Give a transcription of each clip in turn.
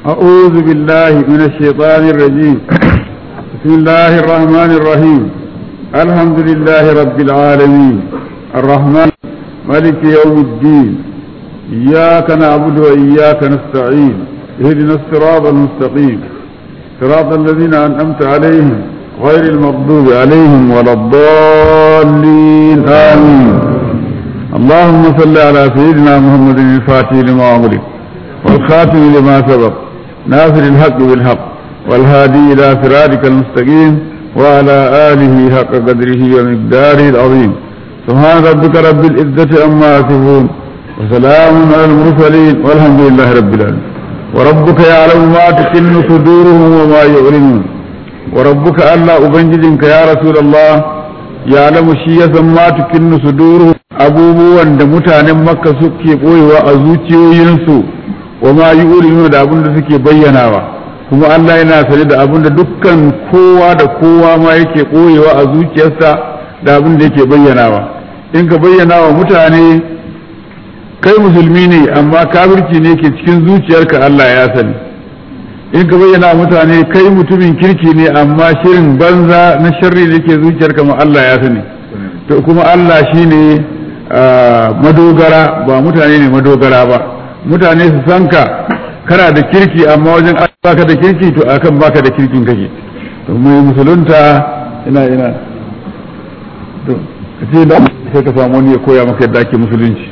أعوذ بالله من الشيطان الرجيم بسم الله الرحمن الرحيم الحمد لله رب العالمين الرحمن ملك يوم الدين إياك نعبد وإياك نستعين اهدنا الصراط المستقيم صراط الذين أنعمت عليهم غير المغضوب عليهم ولا الضالين آمين اللهم صل على سيدنا محمد الفاتح لما أمرك والخاتم لما سبق ناصر الحق بالحق والهادي إلى صراطك المستقيم وعلى آله حق قدره ومقداره العظيم سبحان ربك رب العزة عما يصفون وسلام على المرسلين والحمد لله رب العالمين وربك يعلم ما تكن صدورهم وما يعلنون وربك ألا أبنجدك يا رسول الله يعلم شيئا ما تكن صدورهم abubuwan da mutanen makka suke ɓoyewa a zuciyoyinsu wa ma yi da abin da suke bayyanawa kuma Allah yana sane da abin da dukkan kowa da kowa ma yake ɓoyewa a zuciyarsa da abin da yake bayyanawa in ka bayyana wa mutane kai musulmi ne amma kafirci ne ke cikin zuciyarka Allah ya sani in ka bayyana wa mutane kai mutumin kirki ne amma shirin banza na sharri da ke zuciyarka ma Allah ya sani to kuma Allah shine madogara ba mutane ne madogara ba mutane su san ka kana da kirki amma wajen baka da kirki to akan baka da kirkin kake to mai musulunta ina ina to kace da sai ka samu wani ya koya maka yadda ake musulunci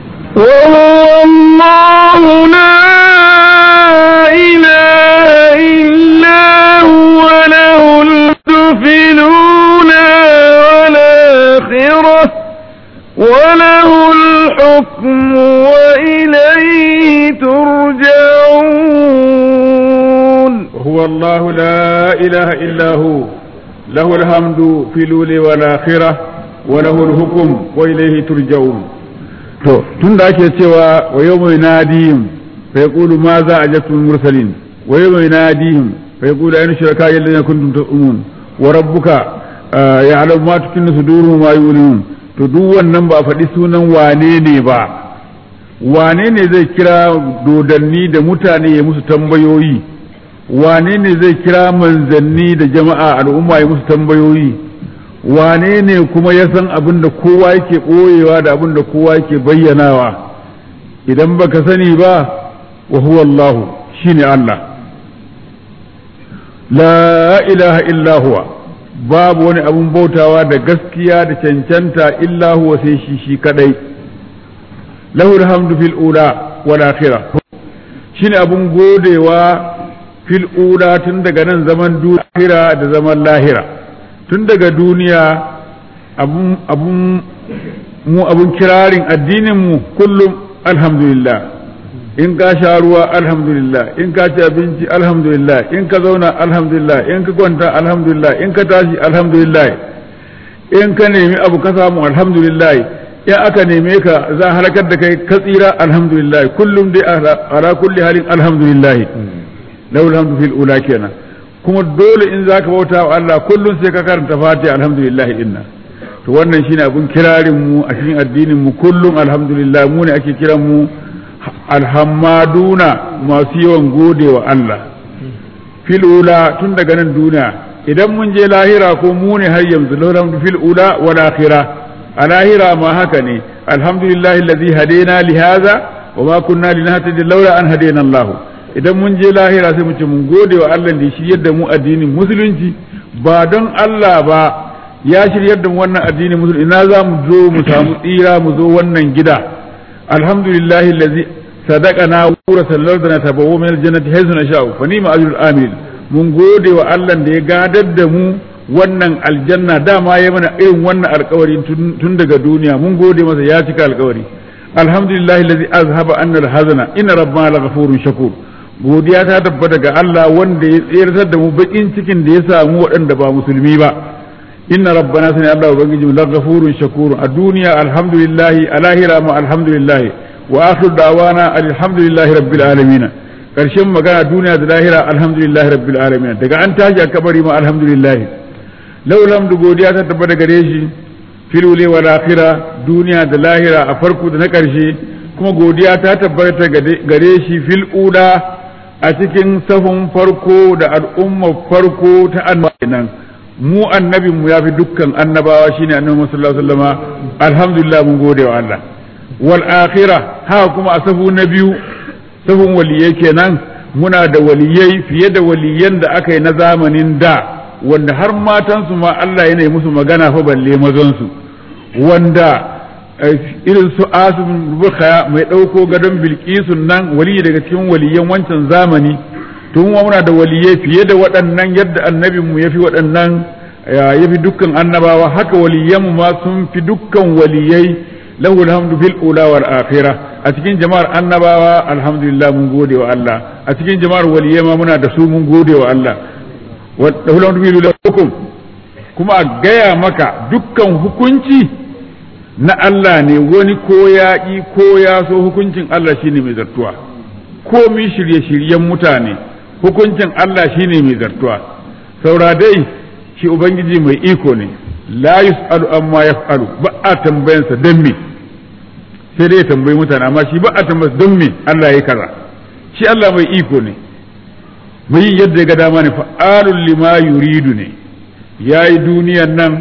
والله لا إله إلا هو له الدفلون والآخرة وله الحكم وإليه ترجعون وهو الله لا إله إلا هو له الحمد في الأولى والآخرة وله الحكم وإليه ترجعون to tun da ake cewa wa yau mai nadihim fa yaqulu ma za a jatul mursalin wa yau mai nadihim fa yaqulu ayna shuraka alladhina kuntum tu'minun wa rabbuka ya'lamu ma tukinnu suduruhum wa yu'linun to duk wannan ba a faɗi sunan wane ne ba wane ne zai kira dodanni da mutane ya musu tambayoyi wane ne zai kira manzanni da jama'a al'umma ya musu tambayoyi wane ne kuma ya san abin da kowa yake ɓoyewa da abin da kowa yake bayyanawa idan baka sani ba wa huwa Allah shine Allah la ilaha illa huwa babu wani abun bautawa da gaskiya da cancanta illa huwa sai shi shi kadai lahu alhamdu fil ula wal akhirah shine abun godewa fil ula tun daga nan zaman duniya da zaman lahira tun daga duniya abun mu abun kirarin addinin mu kullum alhamdulillah in ka sha ruwa alhamdulillah in ka ci abinci alhamdulillah in ka zauna alhamdulillah in ka kwanta alhamdulillah in ka tashi alhamdulillah in ka nemi abu ka samu alhamdulillah in aka neme ka za a halakar da kai ka tsira alhamdulillah kullum dai ala kulli halin alhamdulillah lahu alhamdu fil ula kenan kuma dole in zaka bauta wa Allah kullum sai ka karanta fatiha alhamdulillah inna to wannan shine abun kirarin mu a cikin addinin mu kullum alhamdulillah mu ne ake kiran mu alhammaduna masu yawan gode wa Allah fil ula tun daga nan duniya idan mun je lahira ko mu ne har yanzu lahu fil ula wal akhirah a lahira ma haka ne alhamdulillah alladhi hadena li hadha wa ma kunna linahtadi laula an hadena Allah idan mun je lahira sai mu ce mun gode wa Allah da shi yadda mu addinin musulunci ba don Allah ba ya shiryar da mu wannan addinin musulunci ina za mu zo mu samu tsira mu zo wannan gida alhamdulillah allazi sadaqana wa sallallahu tabawwa min aljannati haythu nasha'u fa ni'ma ajrul amil mun gode wa Allah da ya gadar da mu wannan aljanna dama ya mana irin wannan alkawari tun daga duniya mun gode masa ya cika alkawari alhamdulillah allazi azhaba anna alhazana inna rabbana laghafurun shakur godiya ta tabbata ga Allah wanda ya tsirtar da mu bakin cikin da ya samu waɗanda ba musulmi ba inna rabbana sani Allah ubangiji mu laghafurun shakur a duniya alhamdulillah a lahira ma alhamdulillah wa akhir da'wana alhamdulillahi rabbil alamin karshen magana duniya da lahira alhamdulillahi rabbil alamin daga an tashi a kabari ma alhamdulillah laulam da godiya ta tabbata gare shi filule wa lahira duniya da lahira a farko da na karshe kuma godiya ta tabbata gare shi fil ula a cikin sahun farko da al'ummar farko ta annabawa nan mu annabin mu yafi dukkan annabawa shine annabi sallallahu alaihi wasallama alhamdulillah mun gode wa Allah wal akhirah ha kuma a sahu na biyu sahun waliyai kenan muna da waliyai fiye da waliyan da aka yi na zamanin da wanda har matansu ma Allah yana musu magana fa balle mazansu wanda irin su asibin bukhaya mai ɗauko gadon bilkisun nan waliyi daga cikin waliyan wancan zamani tun muna da waliyai fiye da waɗannan yadda annabinmu ya fi waɗannan ya fi dukkan annabawa haka waliyanmu ma sun fi dukkan waliyai lahu alhamdu fil ula wal akhirah a cikin jama'ar annabawa alhamdulillah mun gode wa Allah a cikin jama'ar waliyai ma muna da su mun gode wa Allah wa lahu alhamdu fil hukum kuma a gaya maka dukkan hukunci na Allah ne wani ko ya ƙi ko ya so hukuncin Allah shine mai zartuwa komi shirye-shiryen mutane hukuncin Allah shine mai zartuwa saura dai shi ubangiji mai iko ne la yus'alu amma yaf'alu ba a tambayansa don me sai dai ya tambayi mutane amma shi ba a tambayarsa don me Allah ya kaza shi Allah mai iko ne mai yin yadda ya ga dama ne fa'alul lima yuridu ne yayi duniyan nan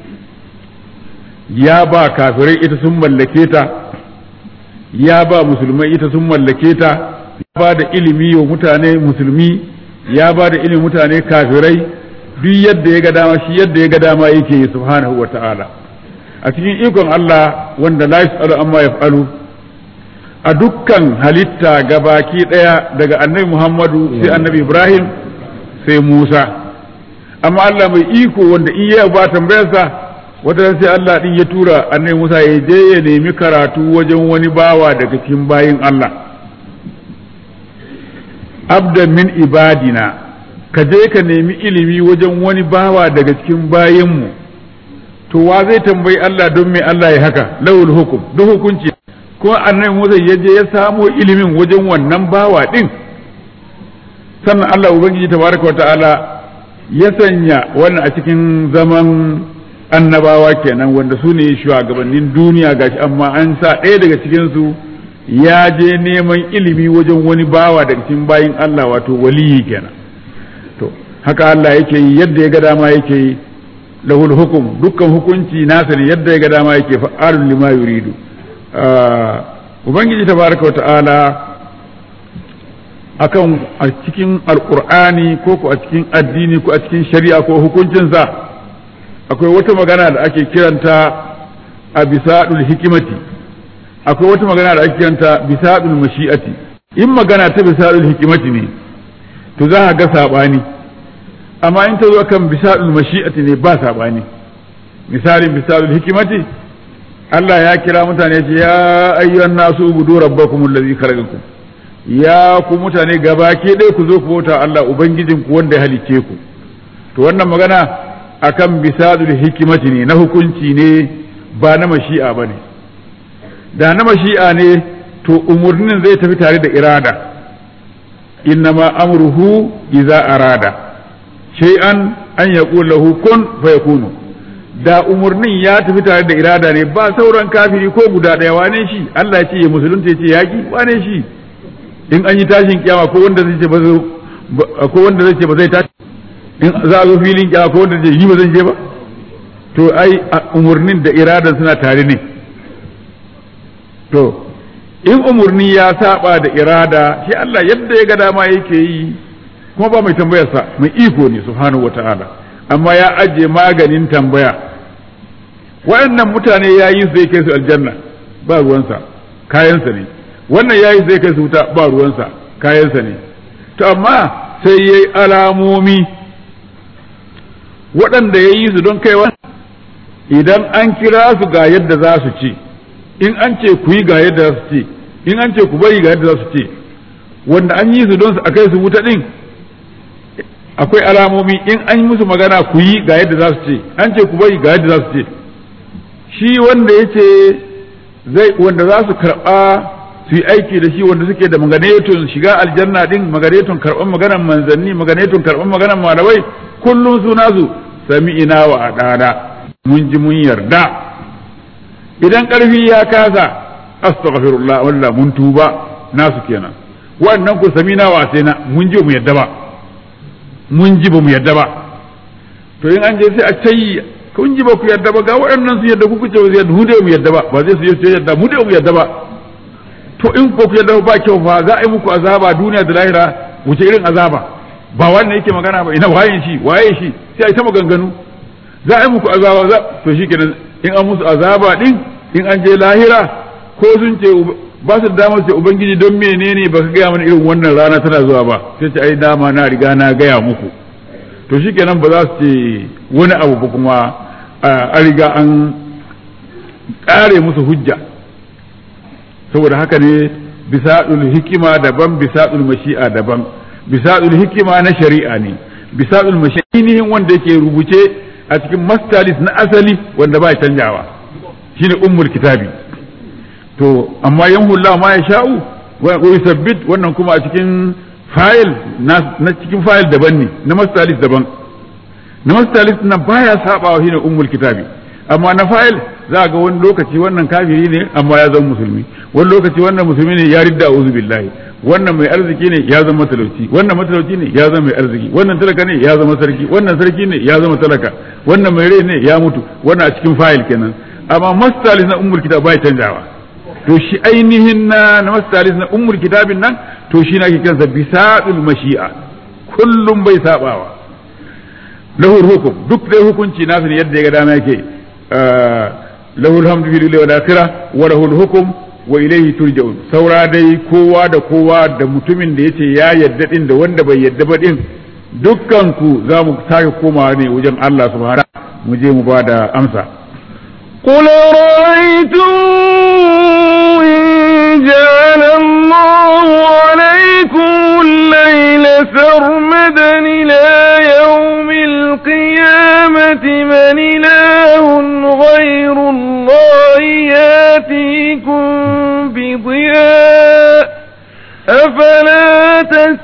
ya ba kafirai ita sun mallake ta ya ba musulmai ita sun mallake ta ya ba da ilimi wa mutane musulmi ya ba da ilimin mutane kafirai duk yadda ya ga dama shi yadda ya ga dama yake yi subhanahu wa ta'ala a cikin ikon Allah wanda la yas'alu amma yaf'alu a dukkan halitta gabaki daya daga annabi Muhammadu sai annabi Ibrahim sai Musa amma Allah mai iko wanda iya ba tambayarsa wata sai Allah din ya tura annabi Musa ya je ya nemi karatu wajen wani bawa daga cikin bayin Allah abda min ibadina ka je ka nemi ilimi wajen wani bawa daga cikin bayinmu to wa zai tambayi Allah don me Allah ya haka lawul hukum duk hukunci kuma annabi Musa ya je ya samo ilimin wajen wannan bawa din sannan Allah ubangiji tabaraka wa ta'ala ya sanya wannan a cikin zaman annabawa kenan wanda su ne shugabannin duniya gashi amma an sa ɗaya daga cikinsu ya je neman ilimi wajen wani bawa daga cikin bayin Allah wato waliyi kenan to haka Allah yake yi yadda ya ga dama yake yi lahul hukum dukkan hukunci nasa ne yadda ya ga dama yake fa'alun lima yuridu ubangiji tabaraka wa ta'ala akan a cikin alqur'ani ko ko a cikin addini ko a cikin shari'a ko hukuncinsa akwai wata magana da ake kiranta a bisadul hikimati akwai wata magana da ake kiranta bisadul mashi'ati in magana ta bisadul hikimati ne to za a ga sabani amma in ta zo kan bisadul mashi'ati ne ba sabani misalin bisadul hikimati Allah ya kira mutane ce ya ayyuhan nasu ubudu rabbakum allazi khalaqakum ya ku mutane gabaki ɗaya ku zo ku bauta Allah ubangijinku wanda ya halicce ku to wannan magana akan bisadul hikimati ne na hukunci ne ba na mashi'a ba ne da na mashi'a ne to umarnin zai tafi tare da irada innama amruhu iza arada shay'an an yaqul lahu kun fayakunu da umarnin ya tafi tare da irada ne ba sauran kafiri ko guda daya wane shi Allah ya ce ya musulunta ya ce yaki wane shi in an yi tashin kiyama ko wanda zai ce ba ko wanda zai ce ba zai tashi in za a zo filin kyawa ko wanda yi ba zan je ba to ai umarnin da iradan suna tare ne to in umarni ya saba da irada shi Allah yadda ya ga dama yake yi kuma ba mai tambayarsa mai iko ne subhanahu wata'ala amma ya ajiye maganin tambaya waɗannan mutane ya yi zai kai su aljanna ba ruwansa kayansa ne wannan ya yi zai kai su wuta ba ruwansa kayansa ne to amma sai ya yi alamomi waɗanda ya yi su don kaiwa idan an kira su ga yadda za su ce in an ce ku yi ga yadda za su ce in an ce ku bari ga yadda za su ce wanda an yi su don su a kai su wuta ɗin akwai alamomi in an yi musu magana ku yi ga yadda za su ce an ce ku bari ga yadda za su ce shi wanda ya ce zai wanda za su karɓa su yi aiki da shi wanda suke da maganeton shiga aljanna din maganeton karɓar maganar manzanni maganeton karɓar maganar malamai kullum suna su sami'ina wa adana mun ji mun yarda idan ƙarfi ya kasa astaghfirullah wallah mun tuba nasu kenan wannan ku samina wa sai na mun ji mu yadda ba mun ji ba mu yadda ba to in an je sai a tayi kun ji ba ku yadda ba ga waɗannan su yadda kuku ce ba yadda mu dai mu yadda ba ba zai su yi yadda mu dai mu yadda ba to in ko ku yadda ba kyau fa za a yi muku azaba duniya da lahira wuce irin azaba ba wannan yake magana ba ina waye shi waye shi sai a yi ta maganganu za a yi muku azaba za to shikenan in an musu azaba din in an je lahira ko sun ce ba su da damar ce ubangiji don menene ba ka gaya mana irin wannan rana tana zuwa ba sai ce ai dama na riga na gaya muku to shikenan ba za su ce wani abu ba kuma a riga an kare musu hujja saboda haka ne bisaɗul hikima daban bisaɗul mashi'a daban bisaɗul hikima na shari'a ne bisaɗul mashi'a wanda yake rubuce a cikin mastalis na asali wanda ba canjawa shine ummul kitabi to amma yanhulla ma ya sha'u wa yusabbit wannan kuma a cikin fayil na cikin fayil daban ne na mastalis daban na mastalis nan baya sabawa shine ummul kitabi amma na fayil za ga wani lokaci wannan kafiri ne amma ya zama musulmi wani lokaci wannan musulmi ne ya ridda a'udhu billahi wannan mai arziki ne ya zama matalauci wannan matalauci ne ya zama mai arziki wannan talaka ne ya zama sarki wannan sarki ne ya zama talaka wannan mai rai ne ya mutu wannan a cikin fayil kenan amma mastalis na ummul kitab bai canjawa to shi ainihin na na mastalis na ummul kitabin nan to shi na ke kiransa bisadul mashi'a kullum bai sabawa lahul hukum duk dai hukunci nasu ne yadda ya ga dama yake lahul hamdu fil wal akhirah wa lahul hukum wa ilayhi turja'un saura dai kowa da kowa da mutumin da yace ya yadda din da wanda bai yadda ba din dukkan ku za mu sake komawa ne wajen Allah subhanahu mu je mu ba da amsa قل رأيتم إن جعل الله عليكم الليل سرمدا إلى يوم القيامة من إله غير الله ياتيكم بضياء أفلا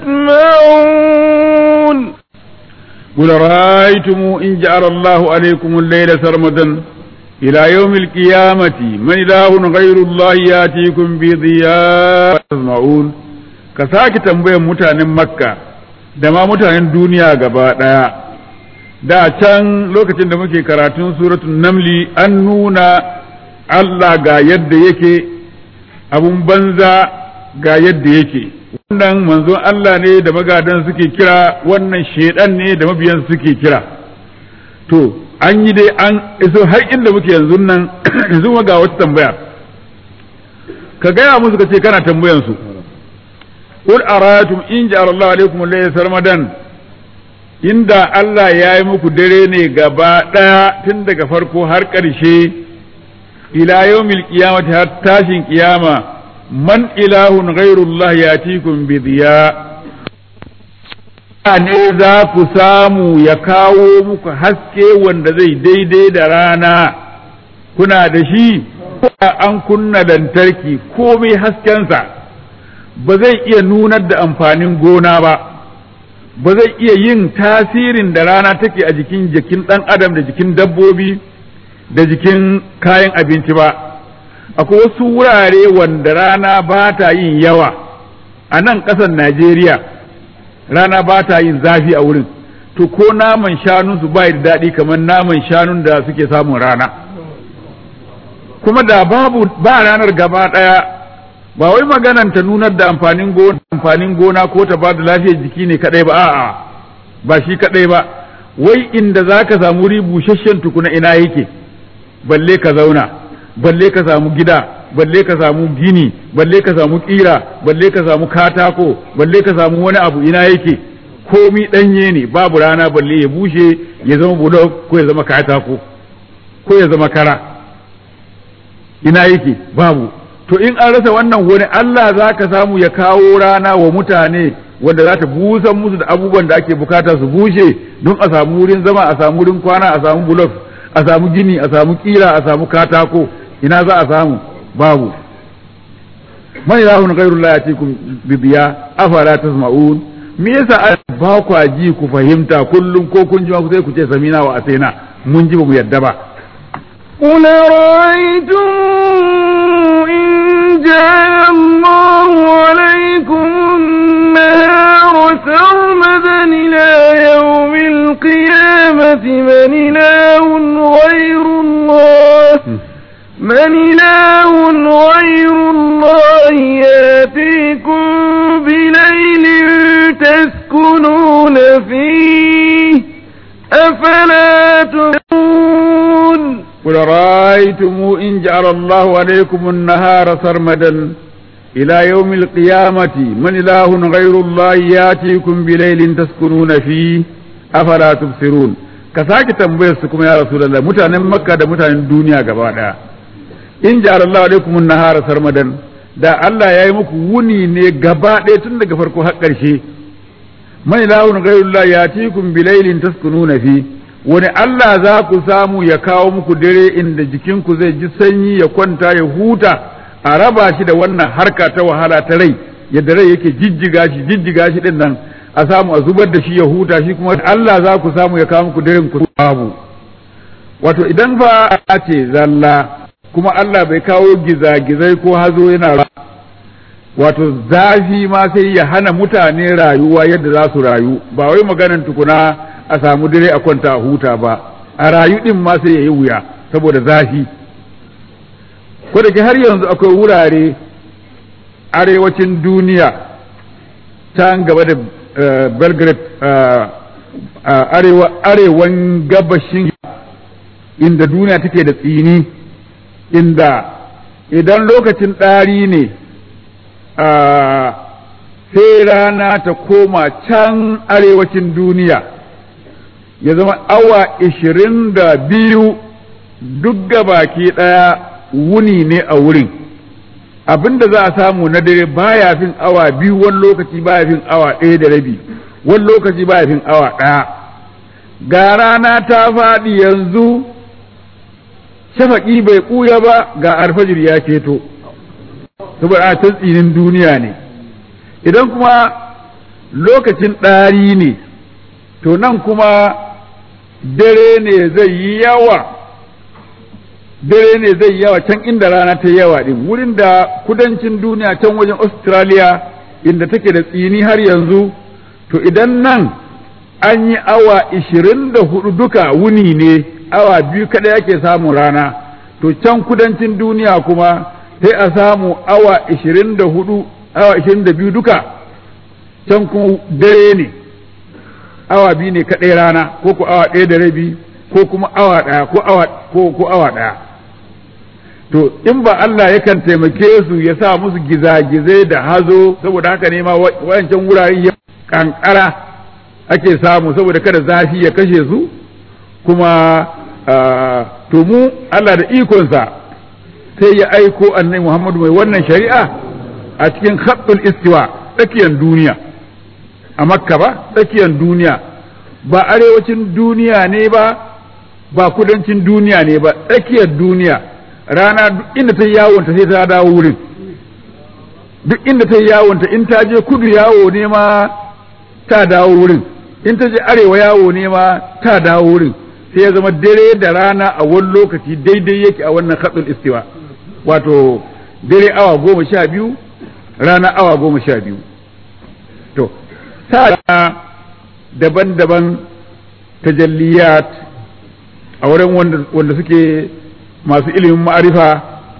تسمعون قل رأيتم إن جعل الله عليكم الليل سرمدا إلى يوم القيامة من إله غير الله يأتيكم بضياء تسمعون كساك تنبيه متان مكة دما متان دنيا gaba ɗaya da can lokacin da muke karatun suratun namli an nuna Allah ga yadda yake abun banza ga yadda yake wannan manzon Allah ne da magadan suke kira wannan shedan ne da mabiyan suke kira to an yi dai an iso har inda muke yanzu nan yanzu ga wata tambaya ka gaya musu ka ce kana tambayan su qul aratum in ja'ala Allah alaikum laysa sarmadan inda Allah ya yi muku dare ne gaba daya tun daga farko har ƙarshe ila yawmil qiyamati har tashin kiyama man ilahun ghairullah yatikum bi diya ne za ku samu ya kawo muku haske wanda zai daidai da rana kuna da shi an kunna lantarki komai haskensa ba zai iya nunar da amfanin gona ba ba zai iya yin tasirin da rana take a jikin jikin ɗan adam da jikin dabbobi da jikin kayan abinci ba akwai wasu wurare wanda rana ba ta yin yawa a nan ƙasar najeriya rana ba ta yin zafi a wurin to ko naman shanunsu ba da daɗi kamar naman shanun da suke samun rana kuma da babu ba ranar gaba ɗaya ba wai maganan ta nunar da amfanin gona amfanin gona ko ta ba da lafiyar jiki ne kadai ba a'a ba shi kadai ba wai inda za ka samu wuri busasshen tukuna ina yake balle ka zauna balle ka samu gida balle ka samu gini balle ka samu kira balle ka samu katako balle ka samu wani abu ina yake komi danye ne babu rana balle ya bushe ya zama bulok ko ya zama katako ko ya zama kara ina yake babu to in an rasa wannan wani Allah za ka samu ya kawo rana wa mutane wanda za ta busan musu da abubuwan da ake bukata su bushe don a samu wurin zama a samu wurin kwana a samu bulok a samu gini a samu kira a samu katako ina za a samu babu man ilahun ghairullah yatikum bidiya afala tasma'un me yasa ba ku ji ku fahimta kullum ko kun ji ku sai ku ce samina wa asaina mun ji ba mu yadda ba قل رأيتم إن جعل الله عليكم النهار سرمدا إلى يوم القيامة من إله غير الله من إله غير الله ياتيكم بليل تسكنون فيه أفلا تبصرون قل رأيتم إن جعل الله عليكم النهار سرمدا إلى يوم القيامة من إله غير الله ياتيكم بليل تسكنون فيه أفلا تبصرون كساك تنبيسكم يا رسول الله متانا مكة دا متانا الدنيا قبادا إن جعل الله عليكم النهار سرمدا da Allah ya yi muku wuni ne gaba ɗaya tun daga farko har ƙarshe mai lahun ghairullah ya tikun bilailin taskununa fi wani Allah za ku samu ya kawo muku dare inda jikinku zai ji sanyi ya kwanta ya huta a raba shi da wannan harka ta wahala ta rai yadda rai yake jijjiga shi jijjiga shi din nan a samu a zubar da shi ya huta shi kuma Allah za ku samu ya kawo muku daren ku babu wato idan fa a ce zalla kuma Allah bai kawo gizagizai ko hazo yana ra wato zafi ma sai ya hana mutane rayuwa yadda za su rayu ba wai maganan tukuna a samu dare a kwanta a huta ba a rayu din ma sai ya yi wuya saboda zafi ko da ke har yanzu akwai wurare arewacin duniya ta gaba da belgrade arewan gabashin inda duniya take da tsini inda idan lokacin ɗari ne sai rana ta koma can arewacin duniya ya zama awa ishirin da biyu duk baki ɗaya wuni ne a wurin abinda za a samu na dare baya fin awa biyu wani lokaci baya fin awa ɗaya da rabi wani lokaci baya fin awa ɗaya ga rana ta faɗi yanzu shafaƙi bai ƙuya ba ga alfajir ya keto saboda a tsinin duniya ne idan kuma lokacin ɗari ne to nan kuma dare ne zai yi yawa dare ne zai yawa can inda rana ta yawa din wurin da kudancin duniya can wajen australia inda take da tsini har yanzu to idan nan an yi awa ishirin da hudu duka wuni ne awa biyu kaɗai ake samun rana to can kudancin duniya kuma sai a samu awa ishirin da hudu awa ishirin da biyu duka can kuma dare ne awa biyu ne kaɗai rana ko ku awa ɗaya da rabi ko kuma awa ɗaya ko awa ko ko awa ɗaya to in ba Allah yakan taimake su ya sa musu gizagizai da hazo saboda haka ne ma wayancan wurare ya kankara ake samu saboda kada zafi ya kashe su kuma to mu Allah da ikonsa sai ya aiko annabi Muhammadu mai wannan shari'a a cikin khattul istiwa tsakiyar duniya a makka ba tsakiyar duniya ba arewacin duniya ne ba ba kudancin duniya ne ba tsakiyar duniya rana duk inda ta yawonta sai ta dawo wurin duk inda ta yawonta in ta je kudu yawo ne ma ta dawo wurin in ta je arewa yawo ne ma ta dawo wurin sai ya zama dare da rana a wani lokaci daidai yake a wannan khatsul istiwa wato dare awa goma sha biyu rana awa goma sha biyu to sa daban-daban tajalliyat a wurin wanda suke masu ilimin ma'arifa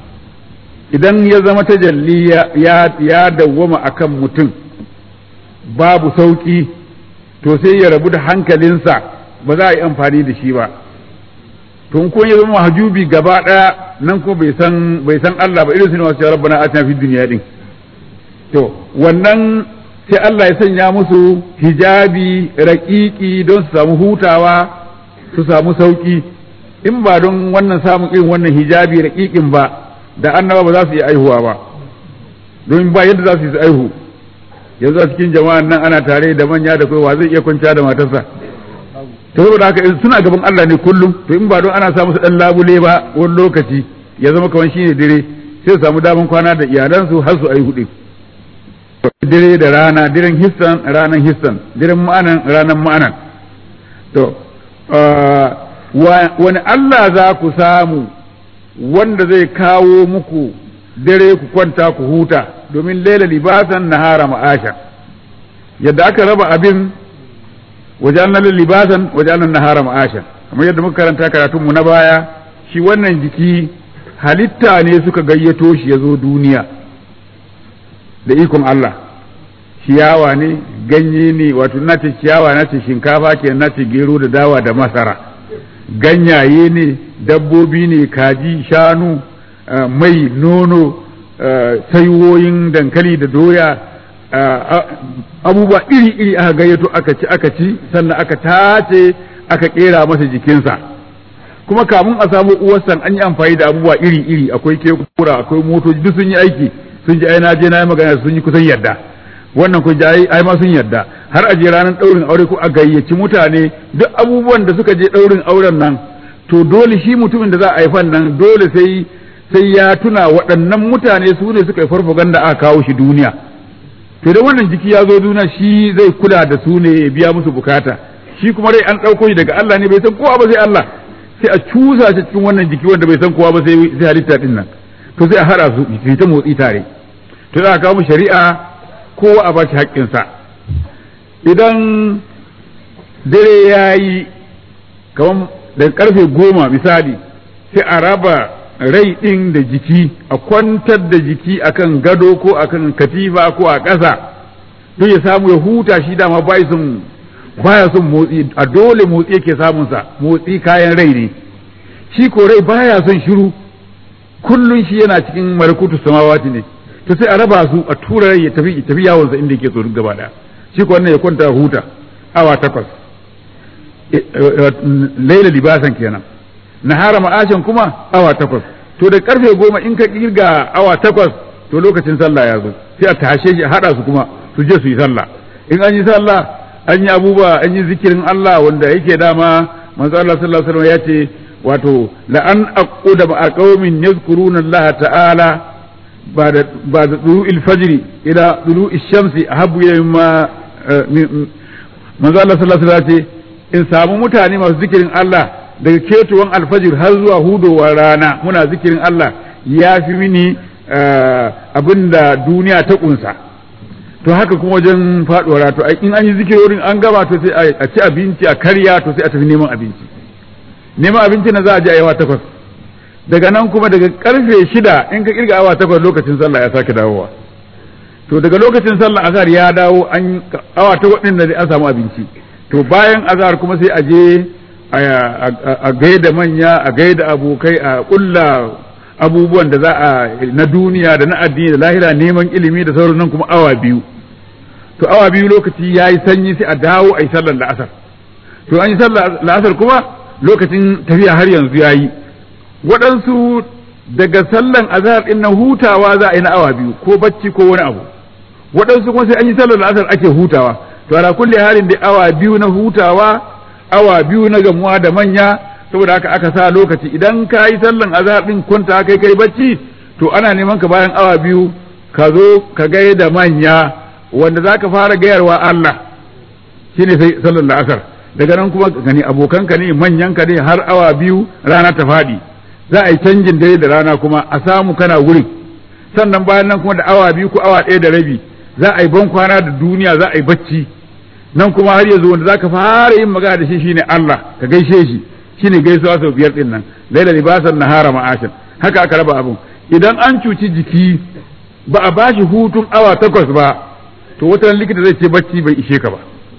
idan ya zama tajalli ya dawwama akan mutum babu sauki to sai ya rabu da hankalinsa ba za a yi amfani da shi ba to in kun ya zama hajubi gaba ɗaya nan ko bai san bai san Allah ba irin su ne wasu rabbana atina fid dunya din to wannan sai Allah ya sanya musu hijabi raƙiƙi don su samu hutawa su samu sauƙi in ba don wannan samun irin wannan hijabi raƙiƙin ba da annaba ba za su yi aihuwa ba don ba yadda za su yi aihu yanzu a cikin jama'an nan ana tare da manya da wa zai iya kwanciya da matarsa to saboda haka suna gaban Allah ne kullum to in ba don ana samu su dan labule ba wani lokaci ya zama kamar shine dare sai su samu daman kwana da iyalansu har su aihu din dare da rana diren hissan ranan hissan diren ma'anan ranan ma'anan to wani Allah za ku samu wanda zai kawo muku dare ku kwanta ku huta domin laila libasan nahara ma'asha yadda aka raba abin wajen libasan wajen nahara ma'asha kamar yadda muka karanta karatunmu na baya shi wannan jiki halitta ne suka gayyato shi ya zo duniya da ikon Allah ciyawa ne ganye ne wato na ce ciyawa na ce shinkafa ke na ce gero da dawa da masara ganyaye ne dabbobi ne kaji shanu mai nono saiwoyin dankali da doya abubuwa iri-iri aka gayyato aka ci aka ci sannan aka tace aka kera masa jikinsa kuma kamun a samu uwarsan an yi amfani da abubuwa iri-iri akwai kekura akwai motoci duk sun yi aiki sun ji ai na je na yi magana sun yi kusan yadda wannan kun ji ai ma sun yadda har a je ranar daurin aure ko a gayyaci mutane duk abubuwan da suka je daurin auren nan to dole shi mutumin da za a haifan nan dole sai sai ya tuna waɗannan mutane su ne suka yi farfaganda aka kawo shi duniya to da wannan jiki ya zo duniya shi zai kula da su ne ya biya musu bukata shi kuma rai an ɗauko shi daga Allah ne bai san kowa ba sai Allah sai a cusa shi cikin wannan jiki wanda bai san kowa ba sai sai halitta din nan to sai a hada su su ta motsi tare to za a kawo mu shari'a kowa a ba shi haƙƙinsa idan dare ya yi kamar daga karfe goma misali sai a raba rai ɗin da jiki a kwantar da jiki akan gado ko akan katifa ko a ƙasa don ya samu ya huta shi dama bai son baya son motsi a dole motsi yake samunsa motsi kayan rai ne shi ko rai baya son shiru kullun shi yana cikin malakutu samawati ne to sai a raba su a tura rai ya tafi tafi yawonsa inda yake so duk gaba daya shi ko wannan ya kwanta huta awa takwas laila libasan kenan nahara ma'ashin kuma awa takwas to da karfe goma in ka kirga awa takwas to lokacin sallah ya zo sai a tashe shi a hada su kuma su je su yi sallah in an yi sallah an yi abubuwa an yi zikirin Allah wanda yake dama manzo Allah sallallahu alaihi wasallam ya ce wato la an aquda ma qaumin yazkuruna Allah ta'ala بعد بعد طلوع الفجر الى طلوع الشمس احب الى مما manzo Allah sallallahu alaihi wasallam in samu mutane masu zikirin Allah daga ketuwan alfajir har zuwa hudowar rana muna zikirin Allah ya fi mini abinda duniya ta kunsa to haka kuma wajen faduwar to in an yi zikirorin an gaba to sai a ci abinci a karya to sai a tafi neman abinci neman abinci na za a je a yawa takwas daga nan kuma daga karfe shida in ka kirga awa takwas lokacin sallah ya sake dawowa to daga lokacin sallah azhar ya dawo an awa takwas din da an samu abinci to bayan azhar kuma sai a je a gaida manya a gaida abokai a kulla abubuwan da za a na duniya da na addini da lahira neman ilimi da sauran nan kuma awa biyu to awa biyu lokaci ya yi sanyi sai a dawo a yi sallar la'asar to an yi sallar la'asar kuma lokacin tafiya har yanzu ya yi waɗansu daga sallan azhar ɗin nan hutawa za a yi na awa biyu ko bacci ko wani abu waɗansu kuma sai an yi sallar la'asar ake hutawa to ala kulli halin da awa biyu na hutawa awa biyu na gamuwa da manya saboda haka aka sa lokaci idan ka yi sallan azhar ɗin kwanta kai kai bacci to ana neman ka bayan awa biyu ka zo ka gai da manya wanda za ka fara gayarwa Allah shine sai sallar la'asar daga nan kuma gani abokanka ne manyanka ne har awa biyu rana ta faɗi za a yi canjin dare da rana kuma a samu kana wurin sannan bayan nan kuma da awa biyu ko awa ɗaya da rabi za a yi ban kwana da duniya za a yi bacci nan kuma har yanzu wanda za ka fara yin magana da shi shine Allah ka gaishe shi shine gaisuwa sau biyar din nan laila libasan nahara ma'ashin haka aka raba abun idan an cuci jiki ba a bashi hutun awa takwas ba to wata likita zai ce bacci bai ishe ka ba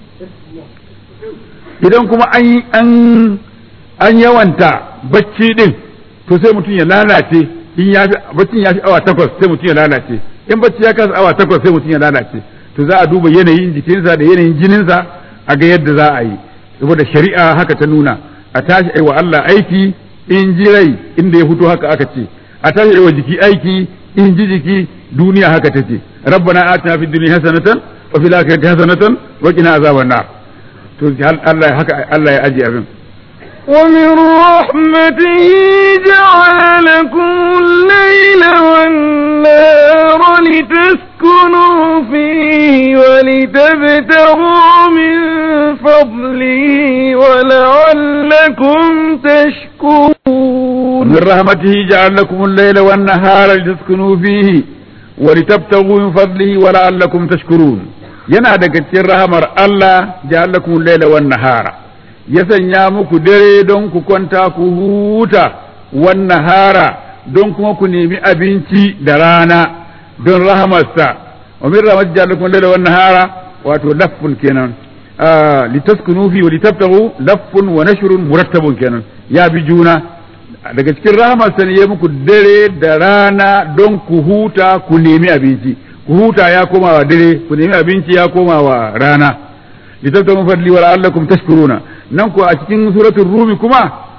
idan kuma an an an yawanta bacci din to sai mutum ya lalace in ya fi baccin ya fi awa takwas sai mutum ya lalace in bacci ya kasa awa takwas sai mutum ya lalace to za a duba yanayin jikinsa da yanayin jininsa a ga yadda za a yi saboda shari'a haka ta nuna a tashi aiwa Allah aiki in ji rai inda ya fito haka aka ce a tashi aiwa jiki aiki in ji jiki duniya haka ta ce rabbana atina fid dunya hasanatan wa fil akhirati hasanatan wa qina azaban nar to Allah haka Allah ya aje abin ومن رحمته جعل لكم الليل والنهار لتسكنوا فيه ولتبتغوا من فضله ولعلكم تشكرون من رحمته جعل لكم الليل والنهار لتسكنوا فيه ولتبتغوا من فضله ولعلكم تشكرون yana daga cikin rahamar Allah ja'alakum laila wan nahara ya sanya muku dare don ku kwanta ku huta wan nahara don kuma ku nemi abinci da rana don rahamarsa wa min rahmat ja'alakum laila wan nahara wato laffun kenan litaskunu fi wa litabtagu laffun wa nashrun murattabun kenan ya bi juna daga cikin rahamarsa ne ya muku dare da rana don ku huta ku nemi abinci ku huta ya koma wa dare ku nemi abinci ya koma wa rana litabtagu fadli wa la'allakum tashkuruna nan ko a cikin suratul rumi kuma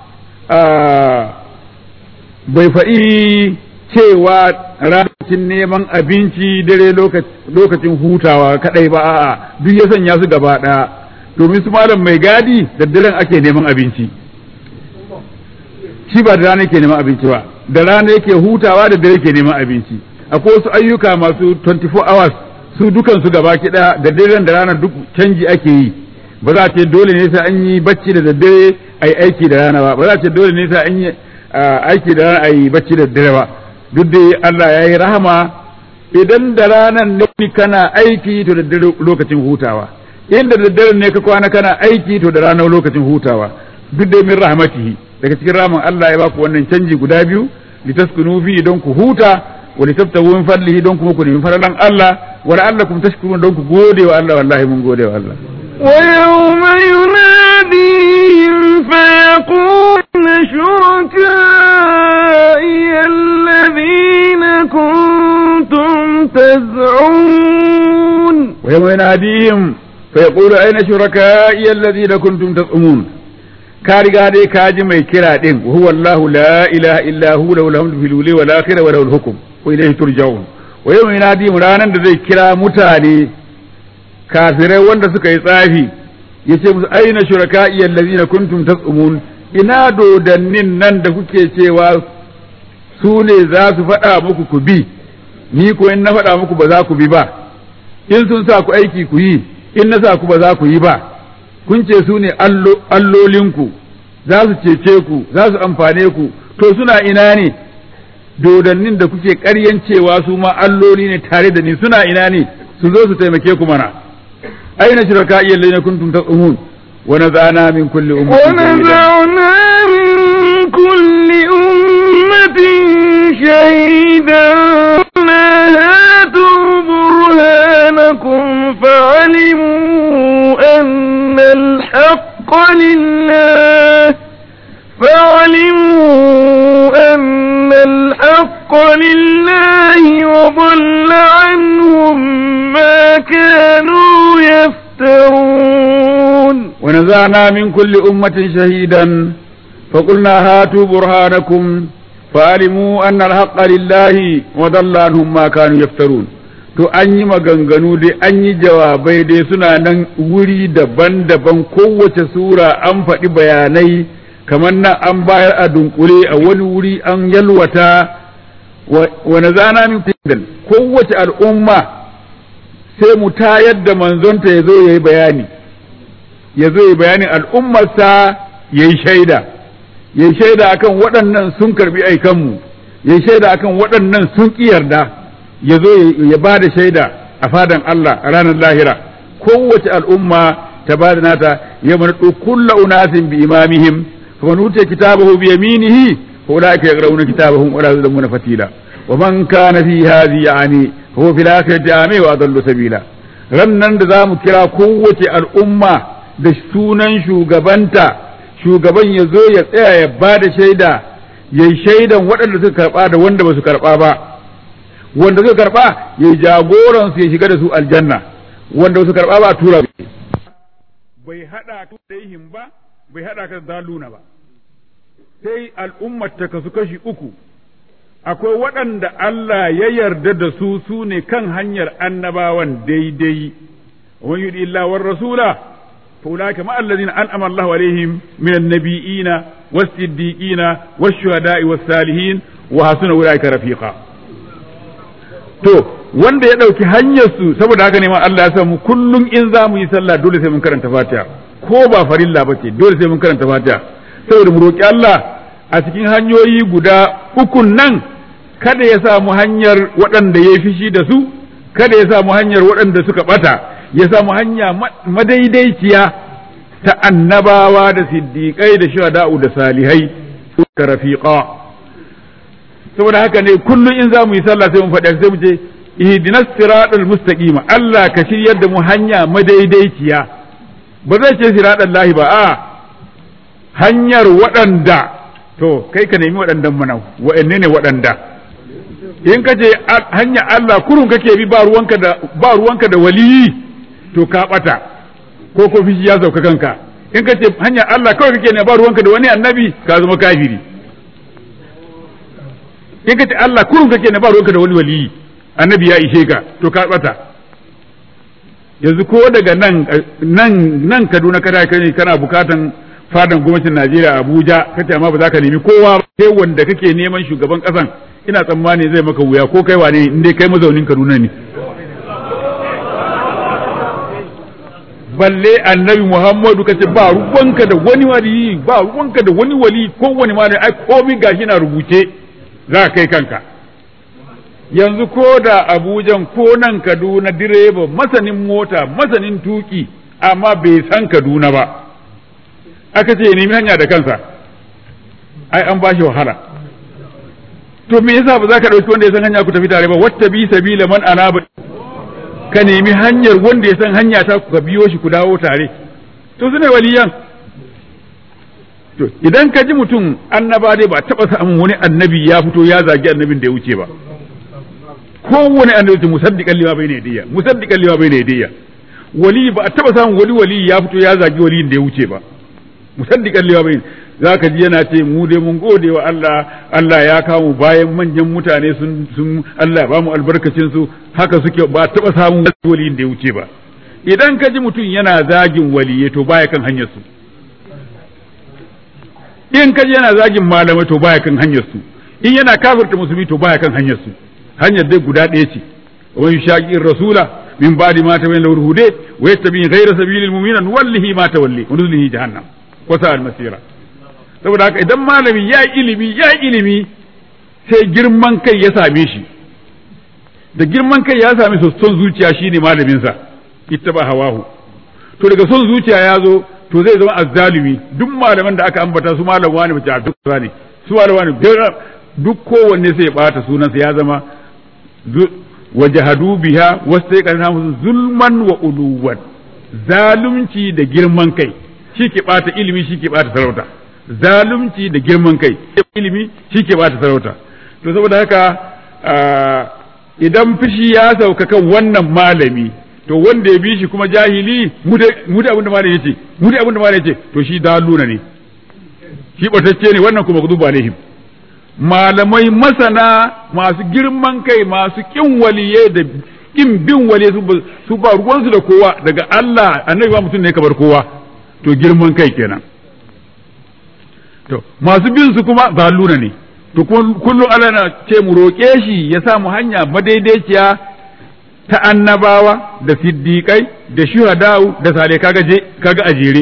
bai faɗi cewa lokacin neman abinci dare lokacin hutawa kadai ba a'a duk ya sanya su gaba ɗaya domin su malam mai gadi da daren ake neman abinci shi ba da rana yake neman abinci ba da rana yake hutawa da dare ke neman abinci akwai wasu ayyuka masu 24 hours su dukan su gaba ki da daren da rana duk canji ake yi ba za a ce dole ne sai an yi bacci da daddare a yi aiki da rana ba ba za a ce dole ne sai an yi aiki da rana a yi bacci da daddare ba duk da Allah ya yi rahama idan da ranan ne kana aiki to da dare lokacin hutawa inda da dare ne ka kwana kana aiki to da ranar lokacin hutawa duk da min rahmatihi daga cikin ramin Allah ya baku wannan canji guda biyu litaskunu fi don ku huta wa litabtagu min fadlihi don kuma ku nemi faralan Allah wa la'allakum tashkurun don ku gode wa Allah wallahi mun gode wa Allah ويوم يناديهم فيقول شركائي الذين كنتم تزعمون ويوم يناديهم فيقول أين شركائي الذين كنتم تزعمون ka riga dai ka ji mai kira din wa huwa Allah la ilaha illa hu lahu alhamdu fil uli wal akhirah wa lahu al hukm wa ilayhi turja'un wa yawma yanadi ranan da zai kira mutane kafirai wanda suka yi tsafi yace musu aina shuraka'i allazina kuntum tas'umun ina dodannin nan da kuke cewa su ne za su faɗa muku ku bi ni ko in na faɗa muku ba za ku bi ba in sun sa ku aiki ku yi in na sa ku ba za ku yi ba kun ce su ne allolinku za su cece ku za su amfane ku to suna ina ne dodannin da kuke ƙaryan cewa su ma alloli ne tare da ni suna ina ne su zo su taimake ku mana aina shirka iya lana kuntum tasumun wa nazana min kulli ummatin ونزعنا من كل أمة شهيدا هاتوا برهانكم فعلموا أن الحق لله فعلموا أن الحق لله وضل عنهم ما كانوا يفترون ونزعنا من كل أمة شهيدا فقلنا هاتوا برهانكم فعلموا أن الحق لله وضل عنهم ما كانوا يفترون to an yi maganganu dai an yi jawabai dai suna nan wuri daban-daban kowace sura an faɗi bayanai kamar nan an bayar a dunkule a wani wuri an yalwata wani zana min fidan kowace al'umma sai mu tayar da manzonta ya zo ya yi bayani ya zo ya yi bayanin al'ummarsa ya yi shaida ya yi shaida akan waɗannan sun karbi aikanmu ya yi shaida akan waɗannan sun ƙi yarda ya zo ya ba da shaida a fadan Allah a ranar lahira kowace al'umma ta ba da nata ya mana kulla unasin bi imamihim fa man utiya kitabahu bi yaminihi fa ulaika yaqra'una kitabahum wa la yuzlamuna fatila wa man kana fi hadhihi yani huwa fil akhirati ami wa adallu sabila rannan da zamu kira kowace al'umma da sunan shugabanta shugaban ya zo ya tsaya ya ba da shaida yayi shaidan waɗanda suka karɓa da wanda ba su karɓa ba wanda suka karba ya yi jagoran su ya shiga da su aljanna wanda su karba ba a tura bai hada ka da yin ba bai hada ka da daluna ba sai al'ummar ta kasu kashi uku akwai waɗanda Allah ya yarda da su su ne kan hanyar annabawan daidai wa yudi illa war rasula fa ulaka ma allazina an'ama Allahu alaihim min an-nabiyina was-siddiqina wash-shuhada'i was-salihin wa hasuna ulaika rafiqa to wanda ya ɗauki hanyar su saboda haka ne ma Allah ya samu kullum in za mu yi sallah dole sai mun karanta Fatiha ko ba farilla ba ce dole sai mun karanta Fatiha saboda mu roki Allah a cikin hanyoyi guda ukun nan kada ya samu hanyar waɗanda ya fishi da su kada ya samu hanyar waɗanda suka ɓata ya samu hanya madaidaiciya ta annabawa da siddiƙai da shuhada'u da salihai suka rafiqa saboda haka ne kullum in za mu yi sallah sai mu faɗi sai mu ce ihdinas siratal mustaqima Allah ka shiryar da mu hanya madaidaiciya ba zai ce siratal lahi ba a hanyar waɗanda to kai ka nemi waɗandan mana wa'anne ne waɗanda in ka ce hanya Allah kurun kake bi ba ruwanka da ba ruwanka da waliyi to ka bata ko ko fishi ya sauka kanka in ka ce hanya Allah kawai kake ne ba ruwanka da wani annabi ka zama kafiri in ka ce Allah kurun kake ne ba ruwanka da wani waliyi annabi ya ishe ka to ka bata yanzu ko daga nan nan nan Kaduna kana kai kana bukatan fadan gwamnatin Najeriya Abuja kace amma ba za ka nemi kowa sai wanda kake neman shugaban kasan ina tsammani zai maka wuya ko kai wane in dai kai mazaunin Kaduna ne balle annabi Muhammadu kace ba ruwanka da wani wali ba ruwanka da wani wali ko wani malami ai komai gashi na rubuce za kai kanka yanzu ko da Abujan ko nan Kaduna direba masanin mota masanin tuki amma bai san Kaduna ba aka ce nemi hanya da kansa ai an bashi wahala to me yasa ba za ka ɗauki wanda ya san hanya ku tafi tare ba wata bi sabila man anaba ka nemi hanyar wanda ya san hanya ta ku biyo shi ku dawo tare to su ne waliyan to idan ka ji mutum annaba dai ba taɓa samun wani annabi ya fito ya zagi annabin da ya wuce ba kowane annabi musaddiqan lima bai ne diya musaddiqan lima bai ne diya wali ba a taɓa samun wani wali ya fito ya zagi waliyin da ya wuce ba musaddiqan lima bai za ka ji yana ce mu dai mun gode wa Allah Allah ya kawo bayan manyan mutane sun sun Allah ya bamu albarkacin su haka suke ba taba samun waliyin da ya wuce ba idan ka ji mutum yana zagin waliye to baya kan hanyar su in ka ji yana zagin malamai to baya kan hanyar su in yana kafirta musulmi to baya kan hanyar su hanyar dai guda ɗaya ce wa yushaqiqir rasula min ba'di ma tabayyana lahu hude wa yattabi ghayra sabilil mu'minin wallahi ma tawalli wa nuzlihi jahannam wa sa'al masira saboda haka idan malami ya yi ilimi ya yi ilimi sai girman kai ya same shi da girman kai ya same su son zuciya shine malaminsa ita ba hawahu to daga son zuciya ya zo to zai zama azzalumi duk malaman da aka ambata su malam wani bace a duk ne su malam wani duk kowanne sai ya bata sunansa ya zama wajahadu biha wasu sai zulman wa uluwan zalunci da girman kai shi ke bata ilimi shi ke bata sarauta zalunci da girman kai ilimi shi ke bata sarauta to saboda haka idan fishi ya sauka kan wannan malami to wanda ya bi shi kuma jahili mu da abinda malami yace mu da abinda malami yace to shi daluna ne shi batacce ne wannan kuma gudu alaihim malamai masana masu girman kai masu kin waliye da kin bin waliye su ba ruwansu da kowa daga Allah annabi ba mutum ne kamar kowa to girman kai kenan to masu bin su kuma zaluna ne to kullum Allah na ce mu roƙe shi ya sa mu hanya madaidaiciya ta annabawa da siddiƙai da shuhada'u da salihai kaga je kaga ajere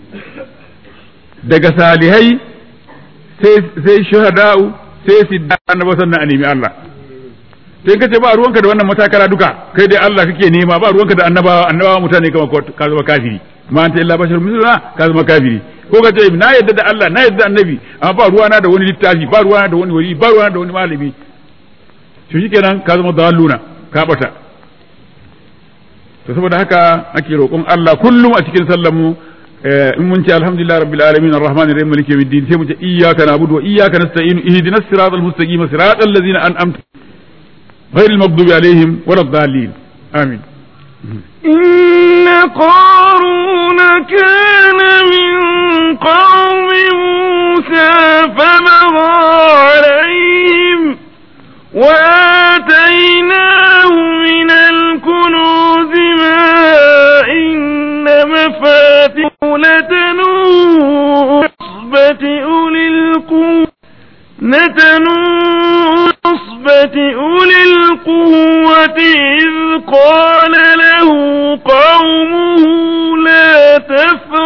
daga salihai sai sai shuhada'u sai siddiƙai annaba sannan a nemi Allah sai kace ba ruwanka da wannan matakala duka kai dai Allah kake nema ba ruwanka da annabawa annabawa mutane kamar ka zama kafiri ma anta illa bashar misluna ka zama kafiri ko ka ce na yadda da Allah na yadda da annabi amma ba ruwana da wani littafi ba ruwana da wani wali ba ruwana da wani malami to shikenan ka zama dalluna ka bata to saboda haka ake roƙon Allah kullum a cikin sallar mu in mun ce alhamdulillah rabbil alamin arrahmanir rahim maliki yawmiddin sai mu ce iyyaka na'budu wa iyyaka nasta'in ihdinas siratal mustaqim siratal ladzina an'amta ghayril maghdubi alaihim waladdallin amin إن قارون كان من قوم موسى فبغى عليهم وآتيناه من الكنوز ما إن مفاتحه لتنوء عصبة أولي القوة نتنوء عصبة أولي القوة إذ قال له قومه لا تفرح